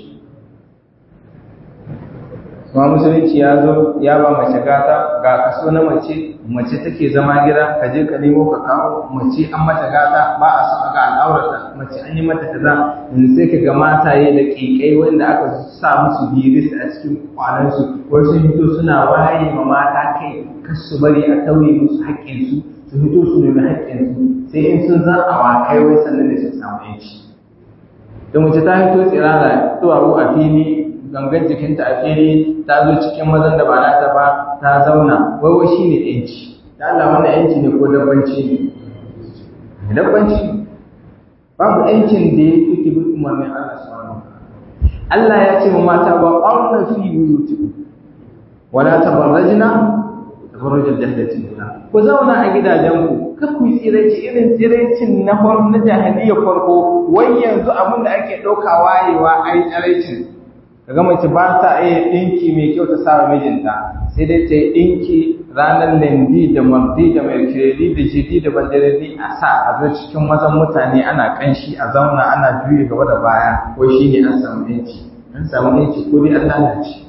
kuma musulunci ya zo ya ba mace gata ga kaso na mace mace take zama gida ka je ka nemo ka kawo mace an mata gata ba a so ga al'aurata mace an yi mata kaza yanzu sai ka ga mataye da ƙiƙai wanda aka sa musu biris a cikin kwanansu wasu hito suna waye ma mata kai kar su bari a tauye musu haƙƙinsu su fito su nemi haƙƙinsu sai in sun zan awakai wai sannan ne su samu yanci da mace ta fito tsirara duwawu a fili gangan jikinta a fili ta zo cikin mazan da ba nata ba ta zauna wai wai shine yanci da Allah wannan yanci ne ko dabbanci ne dabbanci babu yancin da ya fi ki bi umarnin Allah subhanahu Allah ya ce wa mata ba qawna fi buyutikum wala tabarrajna tabarrujal jahiliyyah ku zauna a gidajenku kar ku yi tsiraici irin tsiraicin na na jahiliyyar farko wai yanzu abin da ake ɗauka wayewa ai tsiraicin kaga mace ba ta iya ɗinki mai kyau ta sa mijinta sai dai ta yi ɗinki ranar lendi da mardi da mercredi da jidi da bandaredi a sa a zo cikin mazan mutane ana kanshi a zauna ana juye gaba da baya ko shi ne an samu yanci an samu yanci ko dai an lalace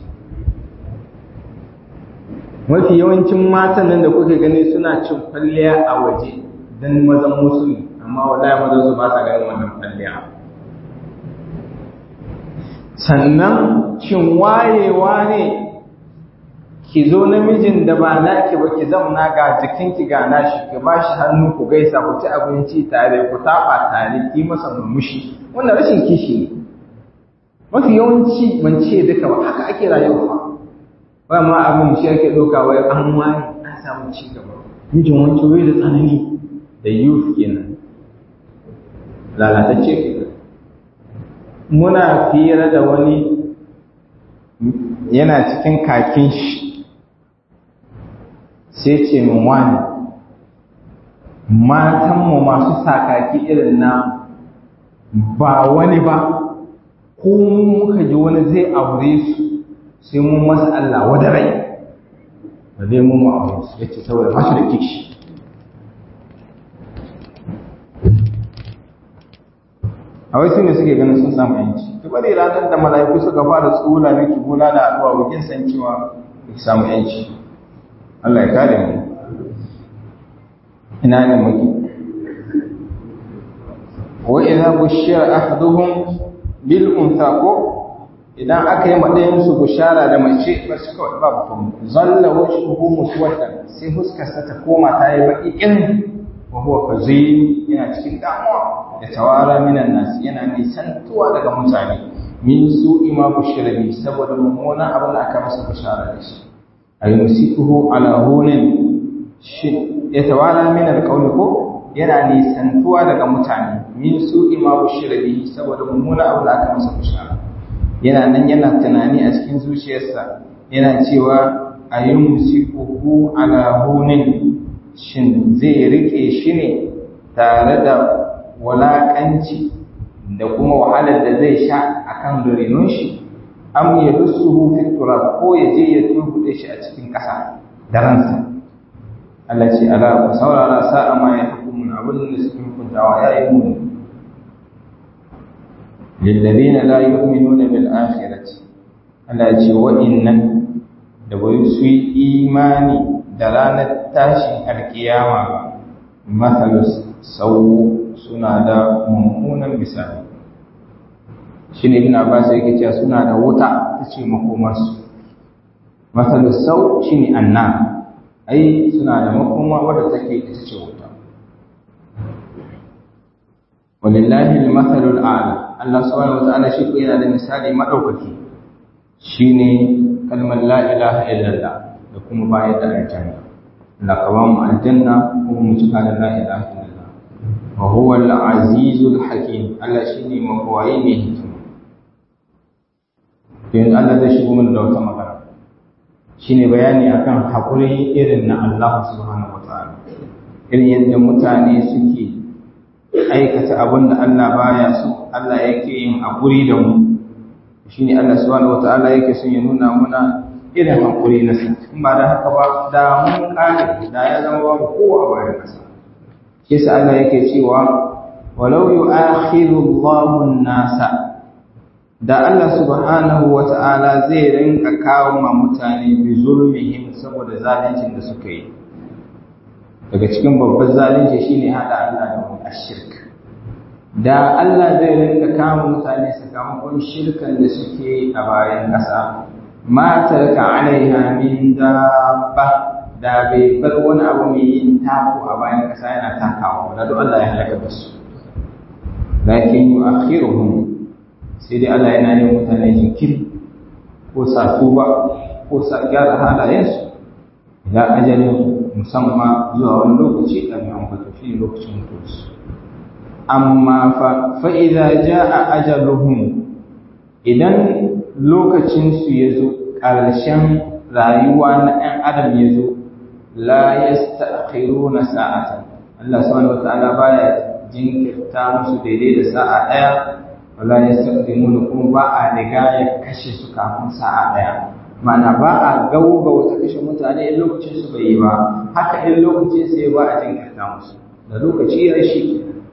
mafi yawancin matan nan da kuke gani suna cin kwalliya a waje don mazan musulmi amma wallahi mazan su ba sa ganin wannan kwalliya sannan cin wayewa ne ki zo namijin da ba naki ba ki zauna ga jikinki ga nashi ki ba shi hannu ku gaisa ku ci abinci tare ku taɓa tare ki masa murmushi wannan rashin kishi ne mafi yawanci ban ce duka ba haka ake rayuwa ba ma abin shi ake ɗauka wai an wani an samu ci gaba mijin wancan wai da tsanani da youth kenan lalatacce kenan muna fira da wani yana cikin kakin shi sai ce min wani matanmu masu sakaki irin na ba wani ba ko muka ji wani zai aure su sai mun masa Allah wada rai ba zai mun aure su ya ce saboda ba shi da kishi a wasu ne suke ganin sun samu yanci ki bari ranar da mala'iku suka fara tsula miki bula da addu'a wajen san cewa ki samu yanci Allah ya kare mu ina ne muke wa idza bushira ahaduhum bil untha ko idan aka yi madayin su bushara da mace ba su kawai babu kuma zalla wajhuhu muswaddan sai huskarsa ta koma ta yi baki irin wa huwa kazim yana cikin damuwa da tawara minan nas yana nisantuwa daga mutane min su ima bushirabi saboda mummunan abin da aka masa bishara da shi ay musikuhu ala hunin shi ya tawara min alqawli ko yana nisantuwa daga mutane min su ima bushirabi saboda mummunan abin da aka masa bishara yana nan yana tunani a cikin zuciyarsa yana cewa ayyumsikuhu ala hunin shin zai rike shi ne tare da walaƙanci da kuma wahalar da zai sha a kan dorinon shi am ya dusuhu fi turab ko ya je ya turbuɗe shi a cikin ƙasa da ransa Allah ce ala ku saurara sa'a ma ya hukumun abin da suke hukuntawa ya yi muni lillazina la yu'minuna bil akhirati Allah ce wa'innan da bai su yi imani da ranar tashin alkiyama ba matsalus sau suna da mummunan misali shi ne ibn abbas yake cewa suna da wuta ta ce makomarsu matsalus sau shi ne anna ai suna da makoma wadda take ita ce wuta walillahi al-mathalul a'la Allah subhanahu wa ta'ala shi ko yana da misali madaukaki shine kalmar la ilaha illallah da kuma bayar da aljanna la kawan aljanna kuma mu cika da la ilaha illallah wa huwa al-azizul hakim Allah shine mabawai ne hikima yanzu Allah zai shigo mana da wata magana shine bayani akan hakuri irin na Allah subhanahu wataala irin yadda mutane suke aikata abin da Allah baya so Allah yake yin hakuri da mu shine Allah subhanahu wataala yake son ya nuna muna irin hankuri na sa in ba da haka ba da mun kare da ya zama babu kowa a bayan kasa shi yasa Allah yake cewa walau yu'akhiru Allahu an-nasa da Allah subhanahu wata'ala zai rinka kawo ma mutane bi zulmihim saboda zalincin da suka yi daga cikin babban zalunci shine hada Allah da wani ashirk da Allah zai rinka kama mutane sakamakon shirkan da suke a bayan ƙasa ma tarka alaiha min dabba da bai bar wani abu mai yin taku a bayan ƙasa yana takawa da duk Allah ya halaka da su lakin yu'akhiruhum sai dai Allah yana yin mutane jinkiri ko sa tuba ko sa gyara halayensu ila ajalin musamman zuwa wani lokaci da mai ambato shi ne lokacin mutuwarsu amma fa fa'iza ja a ajaluhum idan lokacinsu ya zo ƙarshen rayuwa na ‘yan adam ya zo la ya sta'akhiru na sa'ata Allah subhanahu wa ta'ala baya jinkirta musu daidai da sa'a ɗaya wala ya sta'akhiru kuma ba a riga ya kashe su kafin sa'a ɗaya mana ba a gauga wata kashe mutane in lokacin su bai yi ba haka in lokacin sai ba a jinkirta musu da lokaci ya shi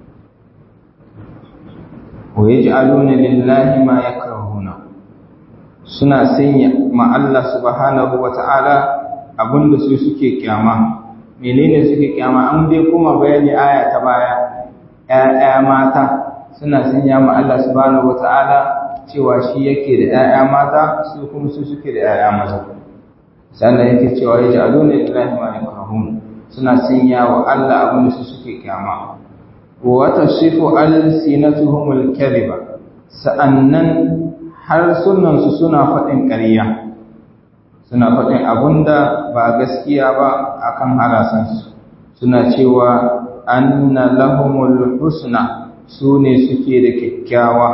wa yaj'aluna lillahi ma yakrahuna suna sanya ma Allah subhanahu wata'ala abinda su suke kyama menene suke kyama an dai kuma bayani aya ta baya ƴaƴa mata suna sanya ma Allah subhanahu wata'ala cewa shi yake da ‘ya'ya mata su kuma su suke da ‘ya'ya maza. Sannan yake cewa ya ji alo ne lillahi ma ya karahun suna sanya wa Allah abin da su suke kyama. Wata shifu alsinatuhumul kadhiba sa'annan harsunansu suna faɗin ƙarya. Suna faɗin abin da ba gaskiya ba akan harasansu. Suna cewa anna lahumul husna su ne suke da kyakkyawa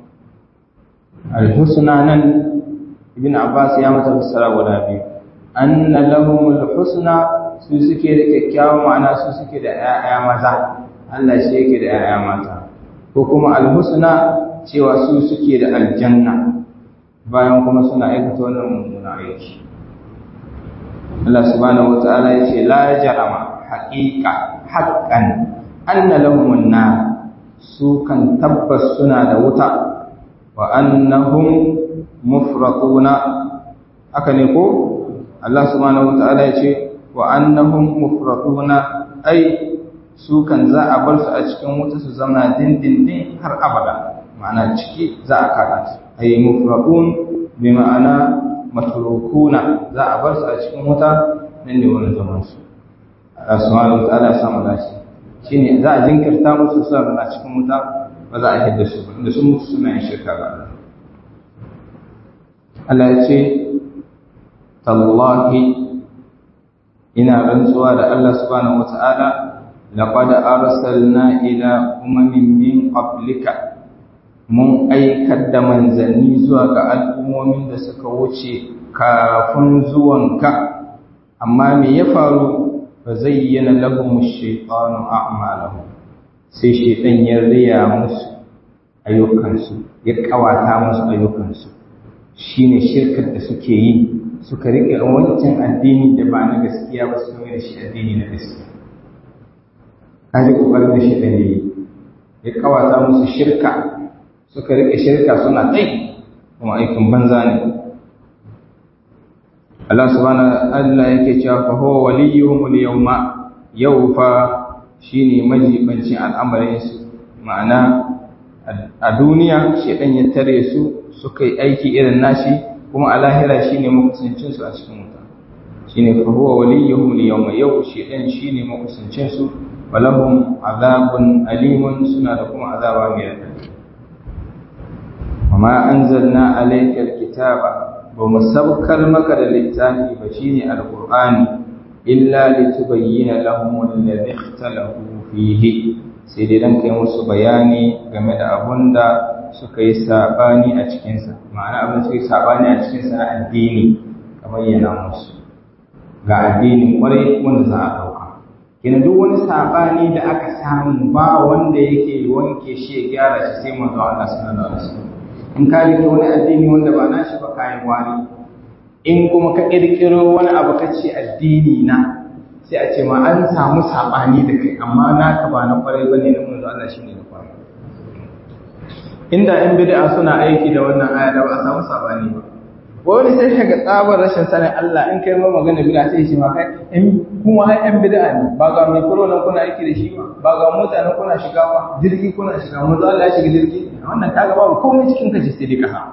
alhusna nan ibn abbas ya mata fassara guda biyu anna lahum alhusna su suke da kyakkyawan ma'ana su suke da 'ya'ya maza Allah shi yake da 'ya'ya mata ko kuma alhusna cewa su suke da aljanna bayan kuma suna aikata wannan mummunan aiki Allah subhanahu wataala ya ce la jarama haqiqa haqqan anna lahum an su kan tabbas suna da wuta wa annahum mufratuna aka ne ko Allah subhanahu wataala ya ce wa annahum mufratuna ai su kan za a bar su a cikin wuta su zama dindindin har abada ma'ana ciki za a kada su ai mufratun bi ma'ana matrukuna za a bar su a cikin wuta nan ne wani zaman su Allah subhanahu wataala ya samu dace shine za a jinkirta musu su a cikin wuta ba za a hidda su ba inda sun mutu suna yin shirka ga Allah Allah ya ce tallahi ina rantsuwa da Allah subhanahu wata'ala laqad arsalna ila umamin min qablika mun aikar da manzanni zuwa ga al'ummomin da suka wuce kafin zuwanka amma me ya faru fa zayyana lahum ash-shaytanu a'malahum sai shaytan ya riya musu ayyukansu ya kawata musu ayyukansu shine shirkar da suke yi suka rike wancan addini da ba na gaskiya ba su mai da shi addini na gaskiya kaji kokarin da shaytan ya yi ya kawata musu shirka suka rike shirka suna kai kuma aikin banza ne Allah subhanahu Allah yake cewa fa huwa waliyuhum al-yawma yau fa shine majibancin al'amarin su ma'ana a duniya shedan ya tare su suka yi aiki irin nashi kuma a lahira shine makusancin su a cikin wuta shine fa huwa waliyuhum al-yawma yau shedan shine makusancin su walahum azabun alimun suna da kuma azaba mai radadi وما أنزلنا عليك الكتاب ومسبكر مكر للتاني بشين القرآن إلا لتبين لهم الذي اختلفوا فيه سيدنا كي musu bayani game da abun da suka yi sabani a cikinsa ma'ana abin da suka yi sabani a cikinsa na addini ka bayyana musu ga addinin kwarai wanda za a ɗauka kina duk wani sabani da aka samu ba wanda yake wanke shi ya gyara shi sai manzo Allah sallallahu alaihi wasallam in ka rike wani addini wanda ba nashi ba kayan wani in kuma ka ƙirƙiro wani abu ka ce addini na sai a ce ma an samu saɓani da kai amma naka ba na ƙwarai ba ne na manzo Allah shi ne na ƙwarai inda ‘yan bid'a suna aiki da wannan aya da ba a samu saɓani ba wani sai ka ga tsabar rashin sanin Allah in kai ma magana bid'a sai shi ma kai in kuma har ‘yan bid'a ne ba ga mai kuro nan kuna aiki da shi ba ba ga mota nan kuna shiga ba jirgi kuna shiga manzo Allah ya shiga jirgi wannan kaga babu komai cikin kashi sai dai kasa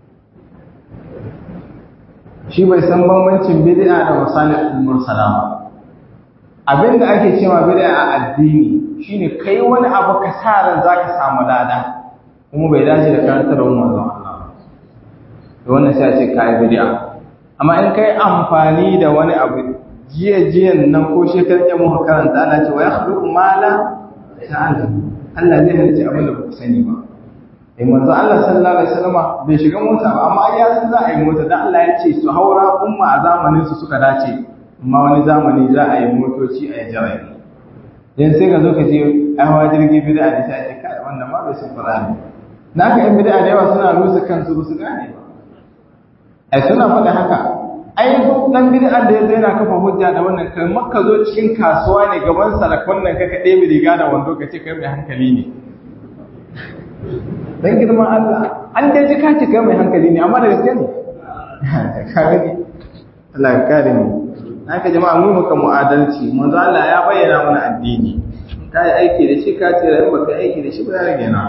shi bai san bambancin bid'a da masalihul mursala ba abinda ake cewa bid'a a addini shine kai wani abu ka sa ran zaka samu lada kuma bai dace da karantarwar manzon Allah to wannan sai a ce kai bid'a amma in kai amfani da wani abu jiya jiyan nan ko shekar ya muka karanta ana cewa ya khluqu ma la ta'lamu Allah zai halice abin da ba ku sani ba eh manzo Allah sallallahu alaihi wasallam bai shiga mota ba amma ya san za a yi mota dan Allah ya ce su haura umma a zamanin su suka dace amma wani zamani za a yi motoci a yi jira'i dan sai ka zo ka je ai hawa jirgi bid'a ne sai ce kai wannan ma bai san Qur'ani naka yan bid'a da yawa suna rusa kansu ba su gane ba ai suna faɗa haka ai duk dan bid'a da yazo yana kafa hujja da wannan kalmar ka zo cikin kasuwa ne gaban salakon nan ka ka ɗebe riga da wando ka ce kai mai hankali ne dan girman Allah an dai ji ka ce kai mai hankali ne amma da gaske ne ka gani Allah ya kare mu haka jama'a mu muka mu'adalci manzo Allah ya bayyana mana addini ka yi aiki da shi ka ce da ba ka aiki da shi ba ya rage na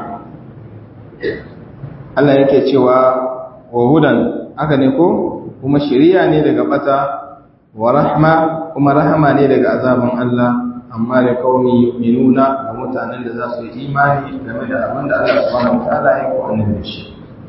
Allah yake cewa wa hudan haka ne ko kuma shiriya ne daga bata wa rahma kuma rahama ne daga azaban Allah amma da kaumi yu'minuna ga mutanen da za su yi imani game da abin da Allah subhanahu wataala ya ko annabi shi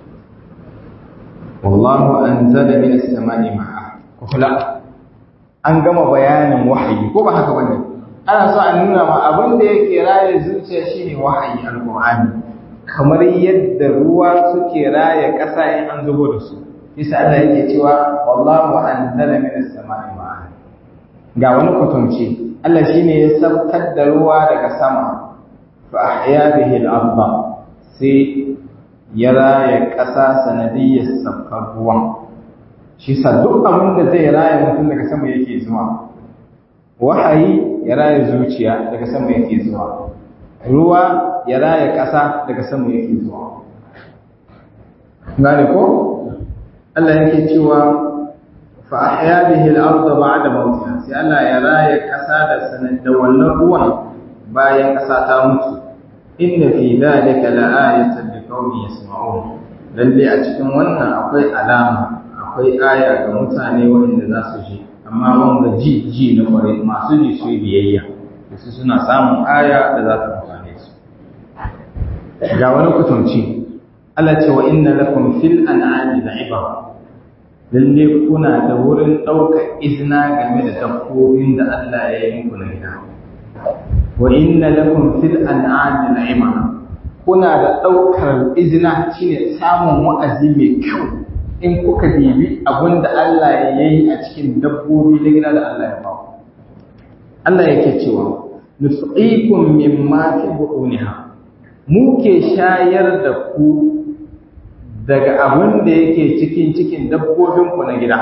wallahu anzala min as-sama'i ma'a kula an gama bayanin wahayi ko ba haka bane ana so a nuna ma abin da yake raye zuciya shine wahayi alqur'ani kamar yadda ruwa suke raye ƙasa in an zubo da su bisa Allah yake cewa wallahu anzala min as-sama'i ma'a ga wani kwatanci Allah shine ya sabtar da ruwa daga sama fa ahya bihi al-ardha sai ya raya ƙasa sanadiyyar sabkar ruwan shi sa duk abin da zai raya mutum daga sama yake zuwa wahayi ya raya zuciya daga sama yake zuwa ruwa ya raya ƙasa daga sama yake zuwa gane ko Allah yake cewa fa ahya bihi al-ardha ba'da mawtiha sai Allah ya raya ƙasa da sanan da wannan ruwan bayan ƙasa ta mutu inna fi dhalika la'ayatan liqaumin yasma'un lalle a cikin wannan akwai alama akwai aya ga mutane waɗanda za su ji amma wanda ji ji na kwarai masu ji su yi biyayya da su suna samun aya da za ta amfane su ga wani kutunci Allah ce wa inna lakum fil an'ami ibara lalle kuna da wurin ɗaukar izina game da dabbobin da Allah ya yi muku na gida wa inna lakum fil an'ami ibara kuna da ɗaukar izina shine samun wa'azi mai kyau in kuka dibi abin da Allah ya yi a cikin dabbobi na gida da Allah ya ba Allah yake cewa nusqikum mimma fi bu'uniha mu ke shayar da ku daga abin da yake cikin cikin dabbobin ku na gida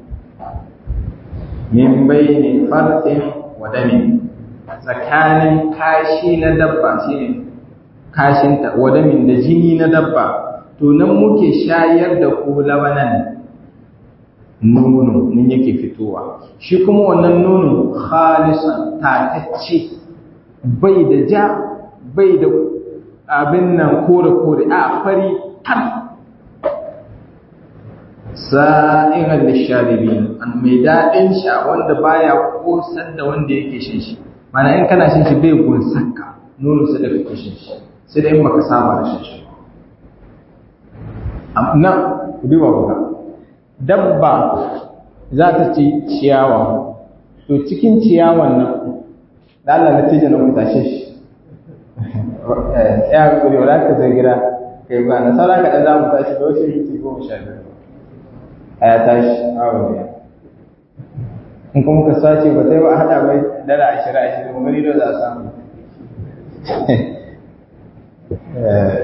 min bayni farsin wa damin tsakanin kashi na dabba shine kashinta wa damin da jini na dabba to nan muke shayar da ku labanan nono nan yake fitowa shi kuma wannan nono khalisan tatacce bai da ja bai da abin nan kore kore a fari tar sa'iran lisharibin an mai daɗin sha wanda baya kosar da wanda yake shan shi mana in kana shan shi bai gunsaka nono sai da kake shan shi sai da in baka saba da shan shi nan ku duba kuka dabba za ta ci ciyawa to cikin ciyawan nan da Allah na tije na ku tashe shi ya kuri wala ka zai gida kai ba na sara ka dan za mu tashi da wasu minti goma sha biyar a ya tashi awo ne in kuma ka sace ba sai ba a haɗa bai dala ashirin ashirin gani da za a samu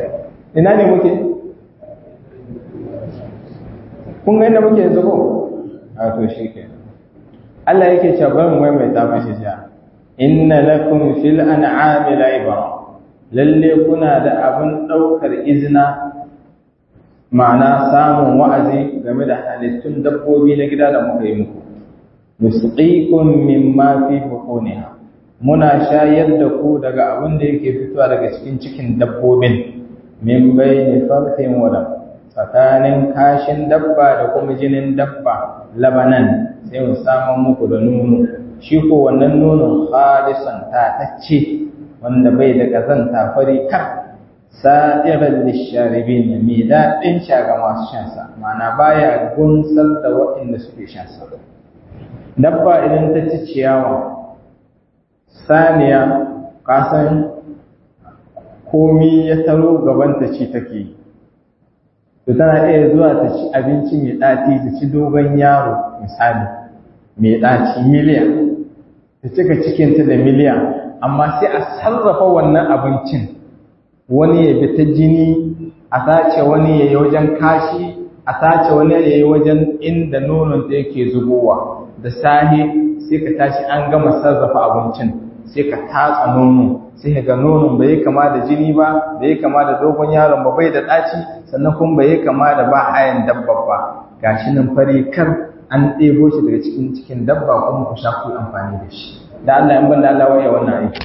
ina ne muke kun ga inda muke yanzu ko a to shi ke Allah yake cewa bari mu maimaita mashi jiya inna lakum fil an'ami la'ibara lalle kuna da abin daukar izina ma'ana samun wa'azi game da halittun dabbobi na gida da muka yi muku nusqikum mimma fi butuniha muna shayar da ku daga abin da yake fitowa daga cikin cikin dabbobin min bayni farthin wa dam tsakanin kashin dabba da kuma jinin dabba labanan sai mu samu muku da nono shi ko wannan nonon khalisan tatacce wanda bai da kazanta fari kar sa'iran lisharibin mai daɗin sha ga masu shansa ma'ana baya gunsar da waɗanda suke shansa dabba idan ta ci ciyawa saniya kasan komi ya taro gabanta ci take to tana iya zuwa ta ci abinci mai ɗaci ta ci dogon yaro misali mai ɗaci miliyan ta cika cikinta da miliyan amma sai a sarrafa wannan abincin wani ya bi ta jini a sace wani ya yi wajen kashi a sace wani ya yi wajen inda nonon ta yake zubowa da sahi sai ka tashi an gama sarrafa abincin sai ka tatsa nono sai ka ga nonon bai kama da jini ba bai kama da dogon yaron ba bai da ɗaci sannan kuma bai kama da ba hayan dabba ba gashi nan fari kar an ɗebo shi daga cikin cikin dabba kuma ku sha ku amfani da shi da Allah in ban da Allah waye wannan aiki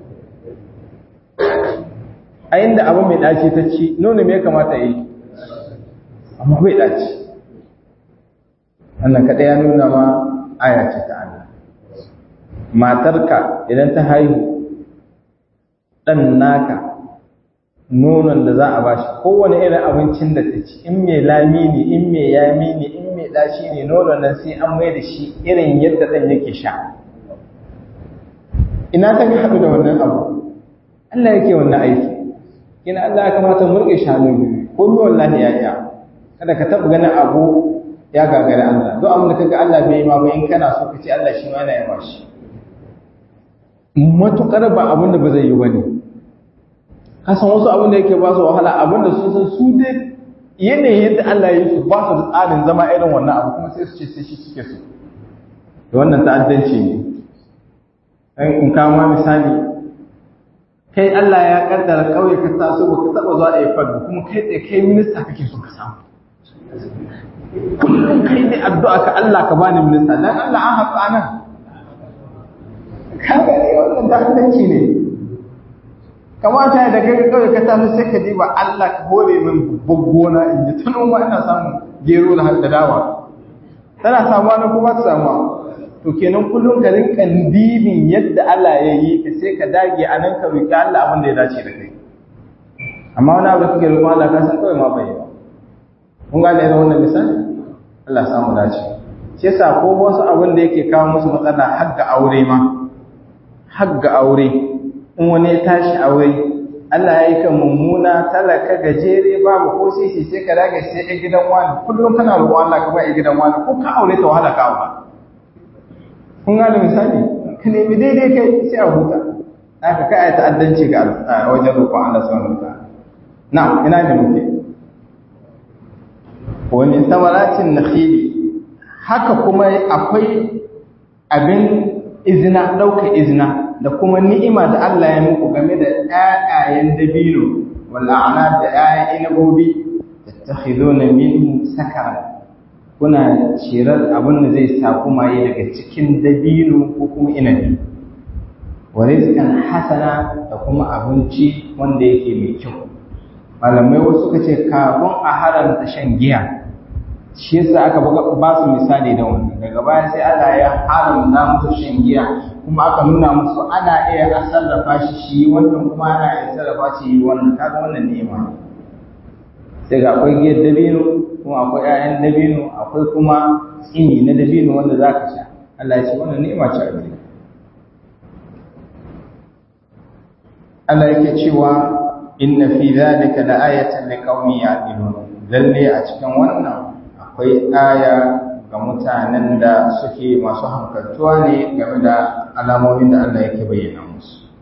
a inda abu mai ɗaci ta ci nono me ya kamata yi amma bai ɗaci wannan kaɗai ya nuna ma aya ce ta Allah matarka idan ta haihu ɗan naka nonon da za a ba shi kowane irin abincin da ta ci in mai lami ne in mai yami ne in mai ɗaci ne nonon nan sai an mai da shi irin yadda ɗan yake sha ina ta haɗu da wannan abu Allah yake wannan aiki kina Allah ya kamata mu rike shanu biyu ko mi wallahi ya iya kada ka taɓa ganin abu ya gagari Allah duk abin da kaga Allah bai yi ma ba in kana so ka ce Allah shi ma yana yi mashi matukar ba abin da ba zai yi ba ne kasan wasu abin da yake ba su wahala abin da sun san su dai yanayin yadda Allah ya yi su ba su da tsarin zama irin wannan abu kuma sai su ce sai shi suke so da wannan ta'addanci ne in kama misali kai Allah ya kaddara kauye ka taso ba ka taba zuwa a fadu kuma kai tsaye kai minista kake so ka samu kullum kai ne addu'a ka Allah ka bani minista dan Allah an haɗu anan ka gane wannan ta'addanci ne kamata da kai kawai ka tafi sai ka diba Allah ka hore min gona in ji ta noma ina samun gero da hadda dawa tana samuwa na kuma ta samuwa to kenan kullum ka rinka dibin yadda Allah ya yi ka sai ka dage a nan ka roki Allah abin da ya dace da kai amma wani abu da kake roƙon Allah ka san kawai ma bai ba kun gane irin wannan misali Allah samu dace shi yasa ko wasu abin da yake kawo musu matsala har ga aure ma har ga aure in wani ya tashi aure Allah ya yi kan mummuna talaka gajere babu ko sisi sai ka dage sai ɗan gidan wani kullum kana roƙon Allah ka ba ɗan gidan wani ko ka aure ta wahala ka aura kun gane misali ka nemi daidai kai sai a huta haka kai ai ta'addanci ga wajen roƙon Allah subhanahu wa ta'ala na'am ina ne muke wa min thamaratin nakhili haka kuma akwai abin izina ɗauka izina da kuma ni'ima da Allah ya muku game da ƴaƴayen dabino wala ana da ƴaƴan inabobi tattakhiduna minhu sakaran kuna cirar abin da zai sa kuma yi daga cikin dabino ko kuma inabi wa rizqan hasana da kuma abinci wanda yake mai kyau malamai wasu suka ce kafin a haramta shan giya shi yasa aka ba su misali da wannan daga baya sai Allah ya haramta musu shan giya kuma aka nuna musu ana iya a sarrafa shi shi wannan kuma ana iya sarrafa shi yi wannan kaga wannan ni'ima sai ga akwai giyar dabino kuma akwai 'ya'yan dabino akwai kuma tsini na dabino wanda za ka sha Allah ya ce wannan ni'ima ce a gare Allah yake cewa inna fi dhalika la ayatan liqaumin ya'qilun lalle a cikin wannan akwai aya ga mutanen da suke masu hankaltuwa ne game da alamomin da Allah yake bayyana musu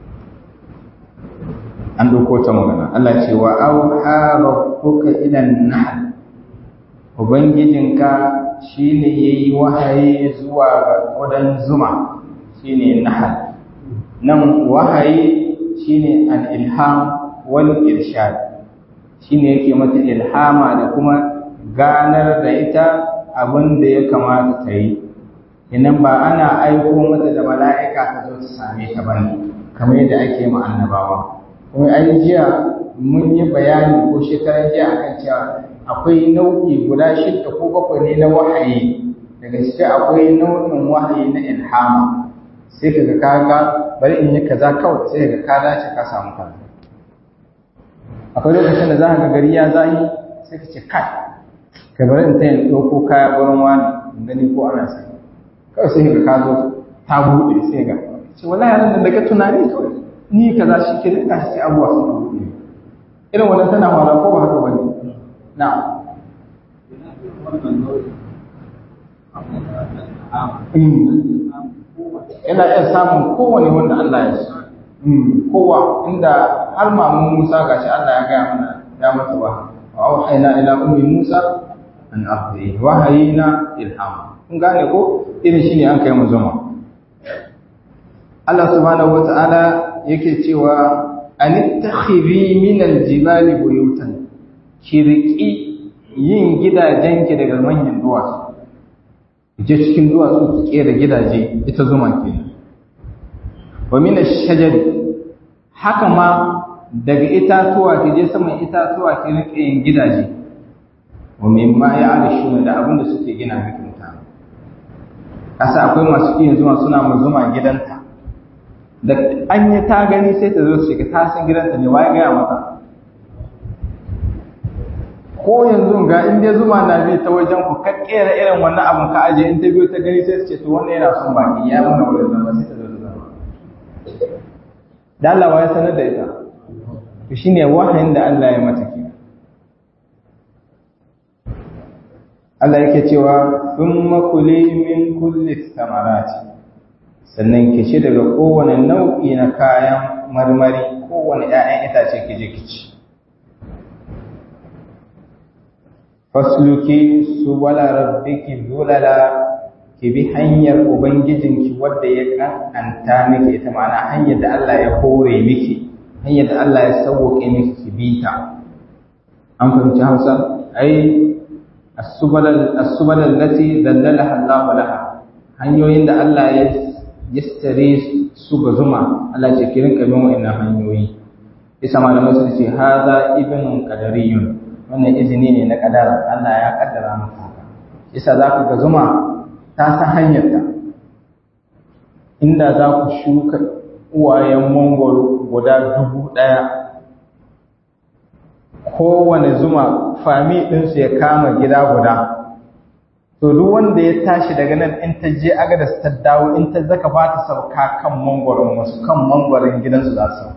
an doko ta magana Allah ce wa auha rabbuka ila an-nahl ubangijinka shine yayi wahayi zuwa ga ƙudan zuma shine nahal nan wahayi shine al-ilham wal irshad shine yake mata ilhama da kuma ganar da ita abin da ya kamata ta yi idan ba ana aiko mata da mala'ika ta zo ta same ta bane kamar yadda ake ma annabawa kuma ai jiya mun yi bayani ko shekaran jiya akan cewa akwai nau'i guda shidda ko bakwai ne na wahayi daga ciki akwai nau'in wahayi na ilhama sai kaga kaga bari in yi kaza kawai sai kaga ka dace ka samu kaza akwai lokacin da za ka ga gari ya zahi sai ka ce kai ka bari in tayin ɗauko kaya gurin wani in gani ko ana sai kawai sai ka ka zo ta buɗe sai ga ce wallahi nan daga tunani kawai ni kaza shi ke da shi sai abuwa sun buɗe irin wannan tana fara ko ba haka bane na'am yana iya samun kowane wanda Allah ya so kowa inda har mamun Musa gashi Allah ya gaya mana ya mata wa wa auhayna ila ummi Musa an ahdi wahayina ilham kun gane ko irin shine an kai mu zuma Allah subhanahu wata'ala yake cewa an takhiri min aljibali buyutan kiriki yin gidajenki daga manyan duwatsu je cikin duwatsu ki kera gidaje ita zuma ke wa min ash-shajari haka ma daga itatuwa ki je saman itatuwa ki rike yin gidaje wa mimma ya'rishuna da abin da suke gina miki mutane kasa akwai masu kiyin zuma suna mu zuma gidanta da an yi ta gani sai ta zo su shiga ta san gidanta ne waye gaya mata ko yanzu ga in dai zuma na bi ta wajen ku ka kera irin wannan abin ka aje in ta biyo ta gani sai su ce to wannan yana son baki ya mana wurin zama sai ta zo ta zama da Allah ya sanar da ita to shine wahayin da Allah ya mata ke Allah yake cewa thumma kuli min kulli samarati sannan ki ci daga kowane nau'i na kayan marmari kowane 'ya'yan itace ki je ki ci fasluki subala rabbiki zulala ki bi hanyar ubangijinki wadda ya kankanta miki ita ma'ana hanyar da Allah ya hore miki hanyar da Allah ya sauke miki ki bi ta an fahimci Hausa ai as-subala as-subala allati dallalaha Allah laha hanyoyin da Allah ya yassare su ga zuma Allah ce ki rinka bin wa'annan hanyoyi isa malamai su ce hadha ibnun qadariyun wannan izini ne na kadara Allah ya kaddara maka haka isa za ku ga zuma ta san hanyarta inda za ku shuka uwayen mangoro guda dubu ɗaya kowane zuma fami ɗinsu ya kama gida guda to duk wanda ya tashi daga nan in ta je aga da ta dawo in ta zaka ba ta sauka kan mangoron wasu kan mangoron gidansu za su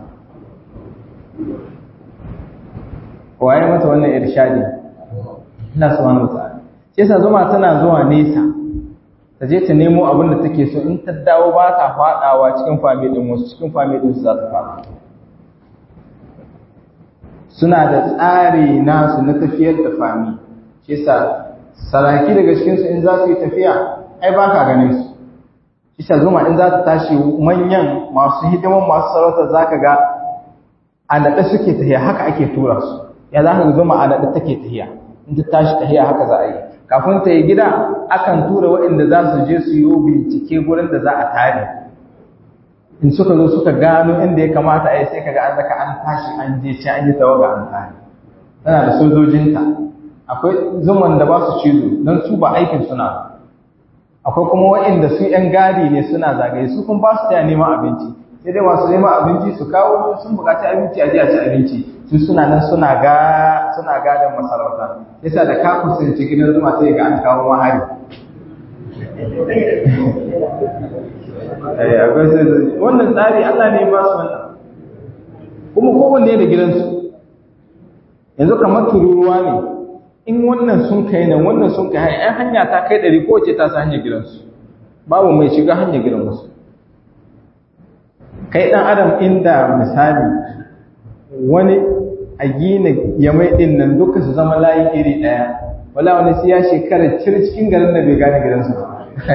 waye mata wannan irshadi Allah subhanahu wataala shi yasa zuma tana zuwa nesa ta je ta nemo abin da take so in ta dawo ba ta fadawa cikin fami din wasu cikin fami din su za ta fada suna da tsari nasu na tafiyar da fami shi yasa saraki daga cikin su in za su yi tafiya ai ba ka ganin su shi yasa zuma in za ta tashi manyan masu hidiman masu sarauta zaka ga a naɗe suke tafiya haka ake tura su ya za ka zuma a naɗe take tahiya in ta tashi tahiya haka za a yi kafin ta yi gida akan tura waɗanda za su je su yi bincike gurin da za a tare in suka zo suka gano inda ya kamata a yi sai kaga an zaka an tashi an je ci an yi tawaga an tare tana da sojojinta akwai zuman da ba su cizo don su ba aikin suna akwai kuma waɗanda su ‘yan gadi ne suna zagaye su kuma ba su taya neman abinci sai dai masu neman abinci su kawo sun buƙaci abinci a je a ci abinci su suna nan suna ga suna gadon masarauta yasa da ka kusanci gidan zuma sai ga an kawo mahari wannan tsari Allah ne ba su wannan kuma kowanne da gidansu yanzu kamar tururuwa ne in wannan sun kai nan wannan sun kai ai hanya ta kai ɗari ko ce ta sa hanyar gidansu babu mai shiga hanyar gidan wasu kai ɗan adam inda misali wani a gina yamai ɗin nan duka su zama layi iri ɗaya wala wani sai ya shekara cir cikin garin da bai gane gidansu ba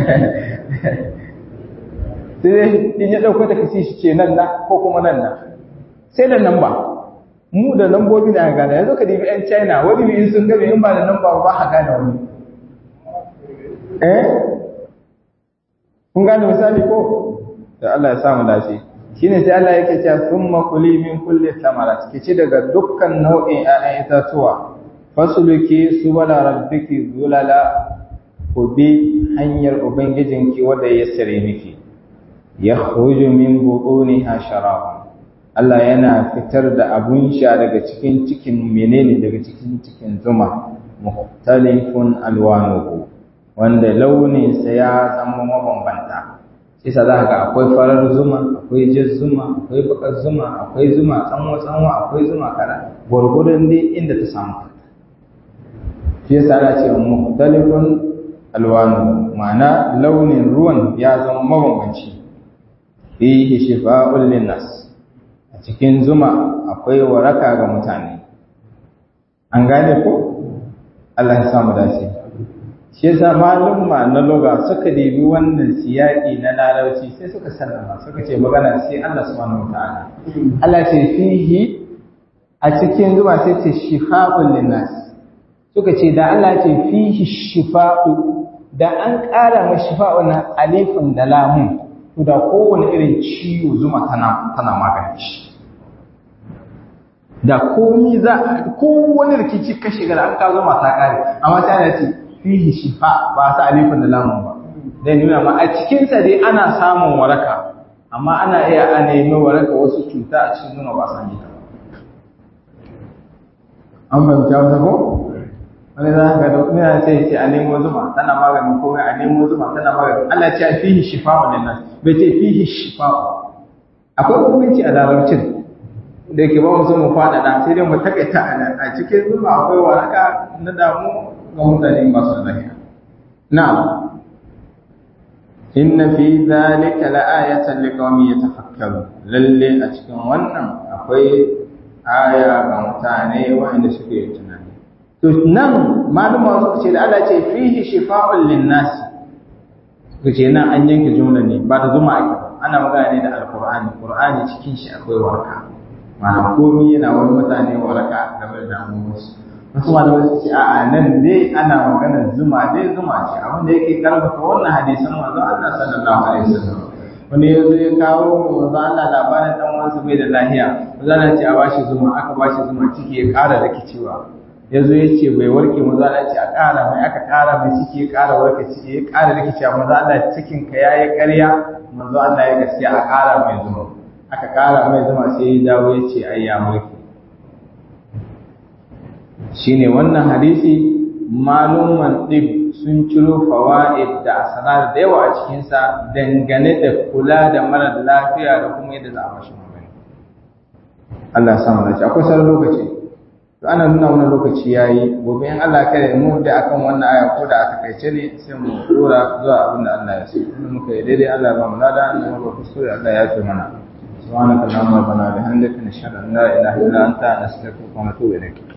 sai in ya ɗauko ta kasi shi ce nan na ko kuma nan na sai da nan ba mu da lambobi da gane yanzu ka dibi yan china wani bi sun gabe in ba da nan ba ba a gane wani eh kun gane misali ko da Allah ya samu dace shine sai Allah yake cewa summa kuli min kulli thamarat kici daga dukkan nau'in ƴaƴan itatuwa fasuluki subala rabbiki zulala ku bi hanyar ubangijinki wanda ya sare miki yakhruju min butuniha sharab Allah yana fitar da abun sha daga cikin cikin menene daga cikin cikin zuma mukhtalifun alwanuhu wanda launinsa ya zama mabambanta sai sa za ga akwai farar zuma akwai jar zuma akwai bakar zuma akwai zuma tsanwa tsanwa akwai zuma kara gwargwadon dai inda ta samu shi yasa ana ce mukhtalifun alwanu ma'ana launin ruwan ya zama mabambanci fihi shifa'un linnas a cikin zuma akwai waraka ga mutane an gane ko Allah ya samu dace shi yasa malumma na loga suka debi wannan siyaki na larabci sai suka sallama suka ce magana sai Allah subhanahu wataala Allah ce fihi a cikin zuma sai ce shifa'un linnas suka ce da Allah ce fihi shifa'u da an ƙara ma shifa'un na alifin da lamun to da kowane irin ciwo zuma tana tana magani shi da komi za kowane rikici ka shiga da an ka zuma ta kare amma sai Allah ce fihi shifa ba sa alifin da lamun ba dai nuna ma a cikin sa dai ana samun waraka amma ana iya a nemi waraka wasu cuta a cikin zuma ba san ta an fahimta wata ko wani za ka da kuma sai ce a nemo zuma tana maganin komai a nemo zuma tana maganin Allah ce fihi shifa wa linnas bai ce fihi shifa akwai bambanci a larabcin da yake ba mu so mu faɗaɗa sai dai mu takaita a cikin zuma akwai waraka na damu ga mutane masu lafiya na'am inna fi dhalika la'ayatan liqaumin yatafakkarun lalle a cikin wannan akwai aya ga mutane wanda suke tunani to nan malama suka ce da Allah ce fihi shifa'un lin-nas suka ce nan an yanke jumla ne ba da zuma ake ana magana ne da alqur'ani qur'ani cikin shi akwai waraka ma'ana komai yana wani mutane waraka game da damuwarsu wasu malamai su ce a'a nan dai ana maganar zuma dai zuma ce abin da yake karfafa wannan hadisan manzon Allah sallallahu alaihi wasallam wani ya zo ya kawo manzon Allah labarin dan uwansa bai da lahiya manzon Allah ce a bashi zuma aka bashi zuma ciki ya ƙara rikicewa ya zo ya ce bai warke manzon Allah ce a ƙara mai aka ƙara mai ciki ya ƙara warke ciki ya ƙara rikicewa manzon Allah cikin ka yayi ƙarya manzon Allah ya gaskiya a ƙara mai zuma aka ƙara mai zuma sai ya dawo ya ce ai ya warke shine wannan hadisi maluman ɗib sun ciro fawa'id da asarar da yawa a cikinsa dangane da kula da mara lafiya da kuma yadda za a mashi magani Allah ya samu dace akwai sauran lokaci to ana nuna wannan lokaci yayi gobe in Allah kare mu da akan wannan aya ko da aka kaice ne sai mu dora zuwa abin da Allah ya so in muka yi daidai Allah ya ba mu lada in muka kuskure Allah ya ce mana سبحانك اللهم ربنا وبحمدك نشهد ان لا اله الا انت نستغفرك ونتوب اليك